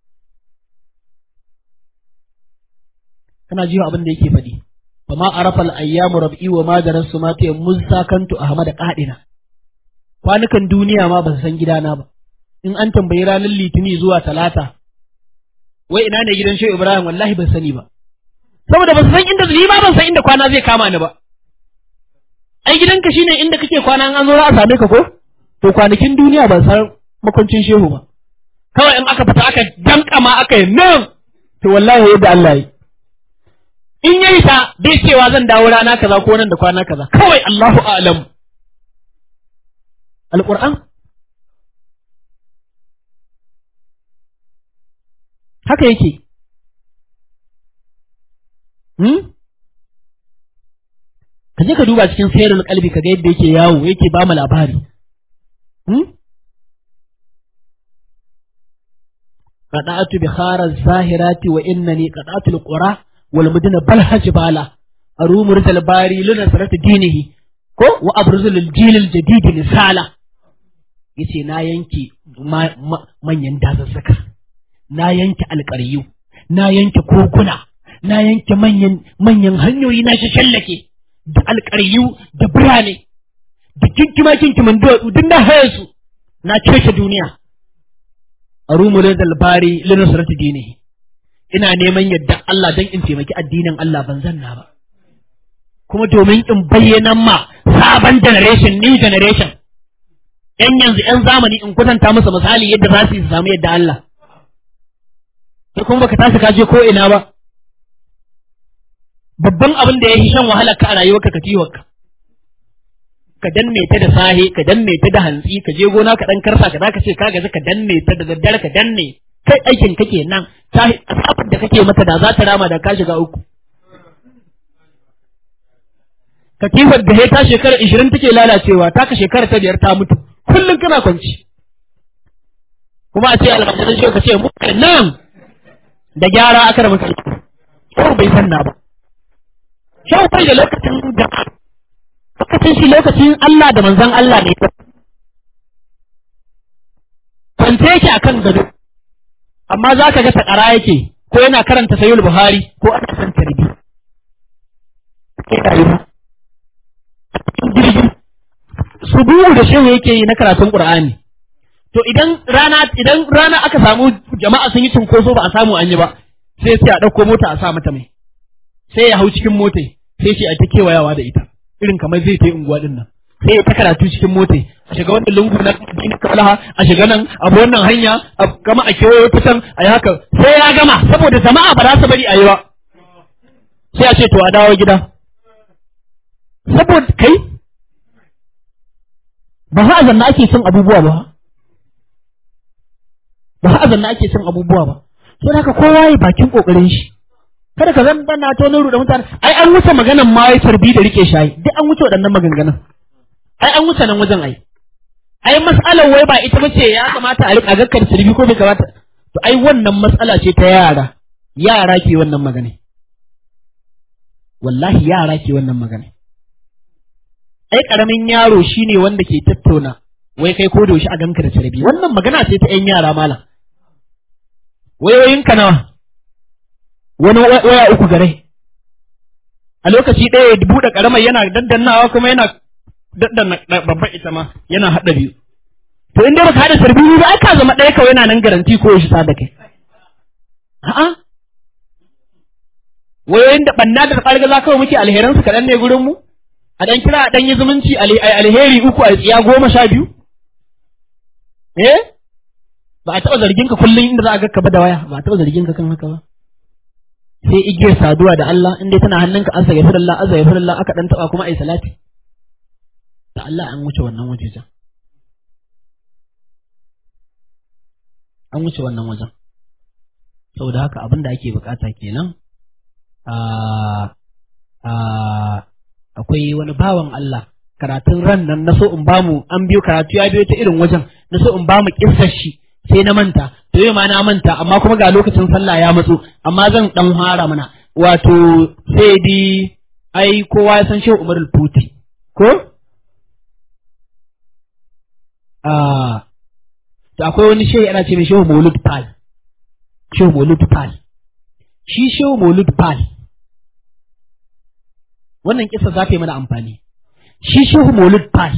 kana jiwa abin da yake faɗi fa ma arafa al ayyamu rab'i wa ma darasu ma ta musakantu ahmad qadina kwanukan duniya ma ba su san gidana ba in an tambayi ranar litini zuwa talata wai ina ne gidan shehu Ibrahim wallahi ban sani ba saboda ban san inda ni ma ban san inda kwana zai kama ni ba ai gidanka shine inda kake kwana an zo za a same ka ko to kwanakin duniya ban san makuncin shehu ba kawai in aka fita aka danka ma aka yi nan to wallahi yadda Allah yi in yayi ta bai cewa zan dawo rana kaza ko nan da kwana kaza kawai Allahu a'lam alquran haka yake hmm? ka je ka duba cikin sayarul kalbi ka ga yadda yake yawo yake ba mu labari hmm? qada'atu bi khara zahirati wa innani qada'atu al-qura wal mudina bal hajbala arumu rijal bari luna sarata dinihi ko wa abruzu lil jil al jadid misala yace na yanke manyan dazazzaka na yanke alƙaryu, na yanke kokuna, na yanke manyan manyan hanyoyi na shi shallake da alƙaryu da birane, da kinkima kinkiman duwatsu duk na haye su, na cece duniya. A rumulin dalbari linusrati dini, ina neman yadda Allah don in taimaki addinin Allah ban zanna ba. Kuma domin in bayyana ma sabon generation, new generation, ‘yan yanzu ‘yan zamani in kwatanta musu misali yadda za su yi samu yadda Allah. sai kuma baka tashi ka je ko ina ba babban abin da ya yi shan wahalar ka a rayuwarka ka kiwonka ka danne ta da sahe ka danne ta da hantsi ka je gona ka dan karsa ka zaka ce ka gaji ka danne ta da daddare ka danne kai aikin kake nan ta asafin da kake mata da za ta rama da ka shiga uku katifar da ya ta shekara ishirin take lalacewa ta ka shekara ta biyar ta mutu kullum kana kwanci kuma a ce almajiran shi ka ce mu nan da gyara aka da mutane ko bai sanna ba shau bai da lokacin da lokacin shi lokacin Allah da manzon Allah ne kwance yake akan gado amma za ka ga takara yake ko yana karanta sayul buhari ko ana san tarbi ke rayuwa jirgi subuhu da shehu yake yi na karatun qur'ani to idan rana idan rana aka samu jama'a sun yi cinkoso ba a samu an yi ba sai sai a ɗauko mota a sa mata mai sai ya hau cikin mota sai shi a ta kewayawa da ita irin kamar zai ta yi unguwa din nan sai ya ta karatu cikin mota a shiga wannan lungu na dinin kalaha a shiga nan a bi wannan hanya a gama a kewayo ta can a yi haka sai ya gama saboda jama'a ba za su bari a yi ba sai a ce to a dawo gida saboda kai ba ha zanna ake son abubuwa ba ba a zanna ake cin abubuwa ba so haka kowa ya bakin kokarin shi kada ka zan bana to na ruɗa mutane ai an wuce maganan ma ya tarbi da rike shayi duk an wuce waɗannan maganganun ai an wuce nan wajen ai ai mas'alar wai ba ita bace ya kamata a rika gakkar tarbi ko bai kamata to ai wannan matsala ce ta yara yara ke wannan magana wallahi yara ke wannan magana ai karamin yaro shine wanda ke tattauna wai kai ko da a ganka da tarbi wannan magana ce ta yan yara malam wayoyinka nawa wani waya uku gare a lokaci ɗaya ya buɗe ƙaramar yana daddannawa kuma yana daddanna babban ita ma yana haɗa biyu to in dai baka haɗa sarbi ba ai ka zama ɗaya kawai yana nan garanti ko shi da kai a'a wayoyin da ɓanna da ƙargaza kawai muke alheransu kaɗan ne gurin mu a ɗan kira a ɗan yi zumunci alheri uku a tsiya goma sha biyu eh ba a taɓa zargin ka kullum inda za a ga ka ba da waya ba a taɓa zargin ka kan haka ba sai igiyar saduwa da Allah in dai tana hannunka an sage firallah an sage firallah aka dan taba kuma ai salati da Allah an wuce wannan waje can an wuce wannan wajen saboda haka abin da ake bukata kenan a a akwai wani bawan Allah karatun ran nan na so in bamu an biyo karatu ya biyo ta irin wajen na so in bamu kissar shi sai na manta to yau ma na manta amma kuma ga lokacin sallah ya matso amma zan dan fara mana wato sai di ai kowa ya san shehu Umar al-Futi ko ah to akwai wani shehu ana ce mai shehu Maulud Pal shehu Maulud Pal shi shehu Maulud Pal wannan kisa za ta yi mana amfani shi shehu Maulud Pal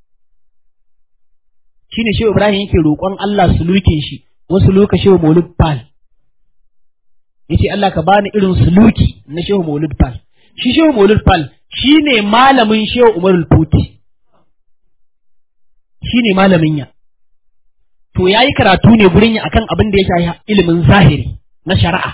shi ne shehu Ibrahim yake roƙon Allah sulukin shi wasu loka shehu Maulud Pal yace Allah ka bani irin suluki na shehu Maulud Pal shi shehu Maulud Pal shi ne malamin shehu Umar Futi shi ne malamin ya to yayi karatu ne gurin ya akan abin da ya shafi ilimin zahiri na shari'a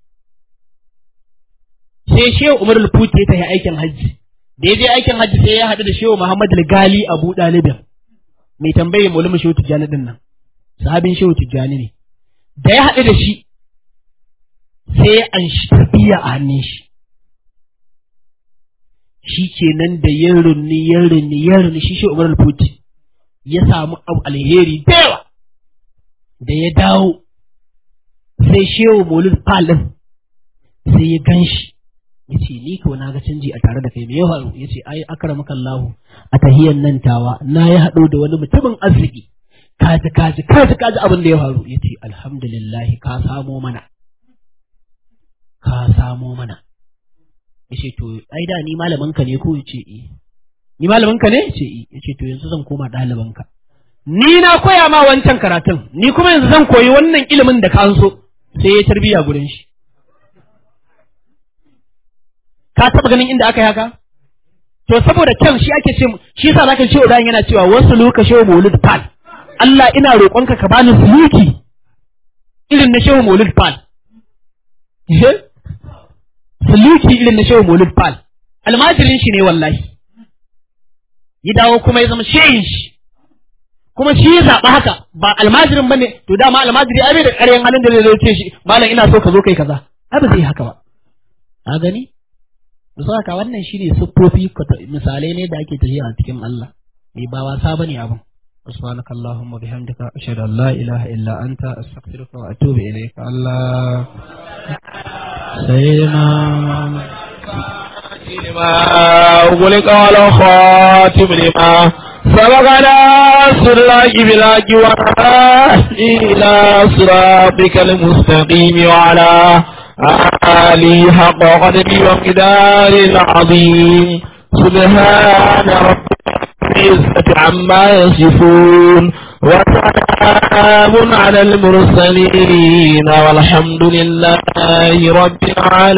sai shehu Umar Futi ya tafi aikin hajji da ya je aikin hajji sai ya haɗu da shehu Muhammad Gali Abu Dalibin mai tambaye mulmu shehu tijjani din nan sahabin shehu tijjani ne da ya haɗu da shi sai ya anshi tarbiyya a hannun shi shi kenan da ya runni ya runni ya runni shi shehu umar futi ya samu abu alheri da yawa da ya dawo sai shehu maulud falin sai ya gan shi ya ce ni ko na ga canji a tare da kai me ya faru ya ce ai akramaka Allah a tahiyan nan tawa na ya haɗo da wani mutumin arziki kaji kaji kaji kaji abin da ya faru ya ce alhamdulillah ka samo mana ka samo mana ya ce to ai da ni malamin ka ne ko ya ce eh ni malamin ka ne ya ce eh ya ce to yanzu zan koma ɗaliban ka ni na koya ma wancan karatun ni kuma yanzu zan koyi wannan ilimin da ka so sai ya tarbiya gurin shi ka taba ganin inda aka yi haka to saboda kyan shi ake ce shi yasa zaka ce udan yana cewa wasu luka shehu maulud fal Allah ina roƙonka ka bani suluki irin na shehu maulud fal suluki irin na shehu maulud fal almajirin shi ne wallahi ya dawo kuma ya zama shehin shi kuma shi ya zaɓa haka ba almajirin bane to dama almajiri ai bai da ƙaryan halin da zai ce shi malam ina so ka zo kai kaza ai ba zai haka ba ka gani Musa haka wannan shi ne siffofi misalai ne da ake tafiya a cikin Allah eh ba wasa bane abin subhanaka allahumma bihamdika ashhadu an la ilaha illa anta astaghfiruka wa atubu ilayka Allah sayyidina لما أغلق على خاتم لما سبقنا سراج بلاك إلى صراطك المستقيم وعلى آله حق قدري ومقدار العظيم سبحان ربك العزة عما يصفون وسلام على المرسلين والحمد لله رب العالمين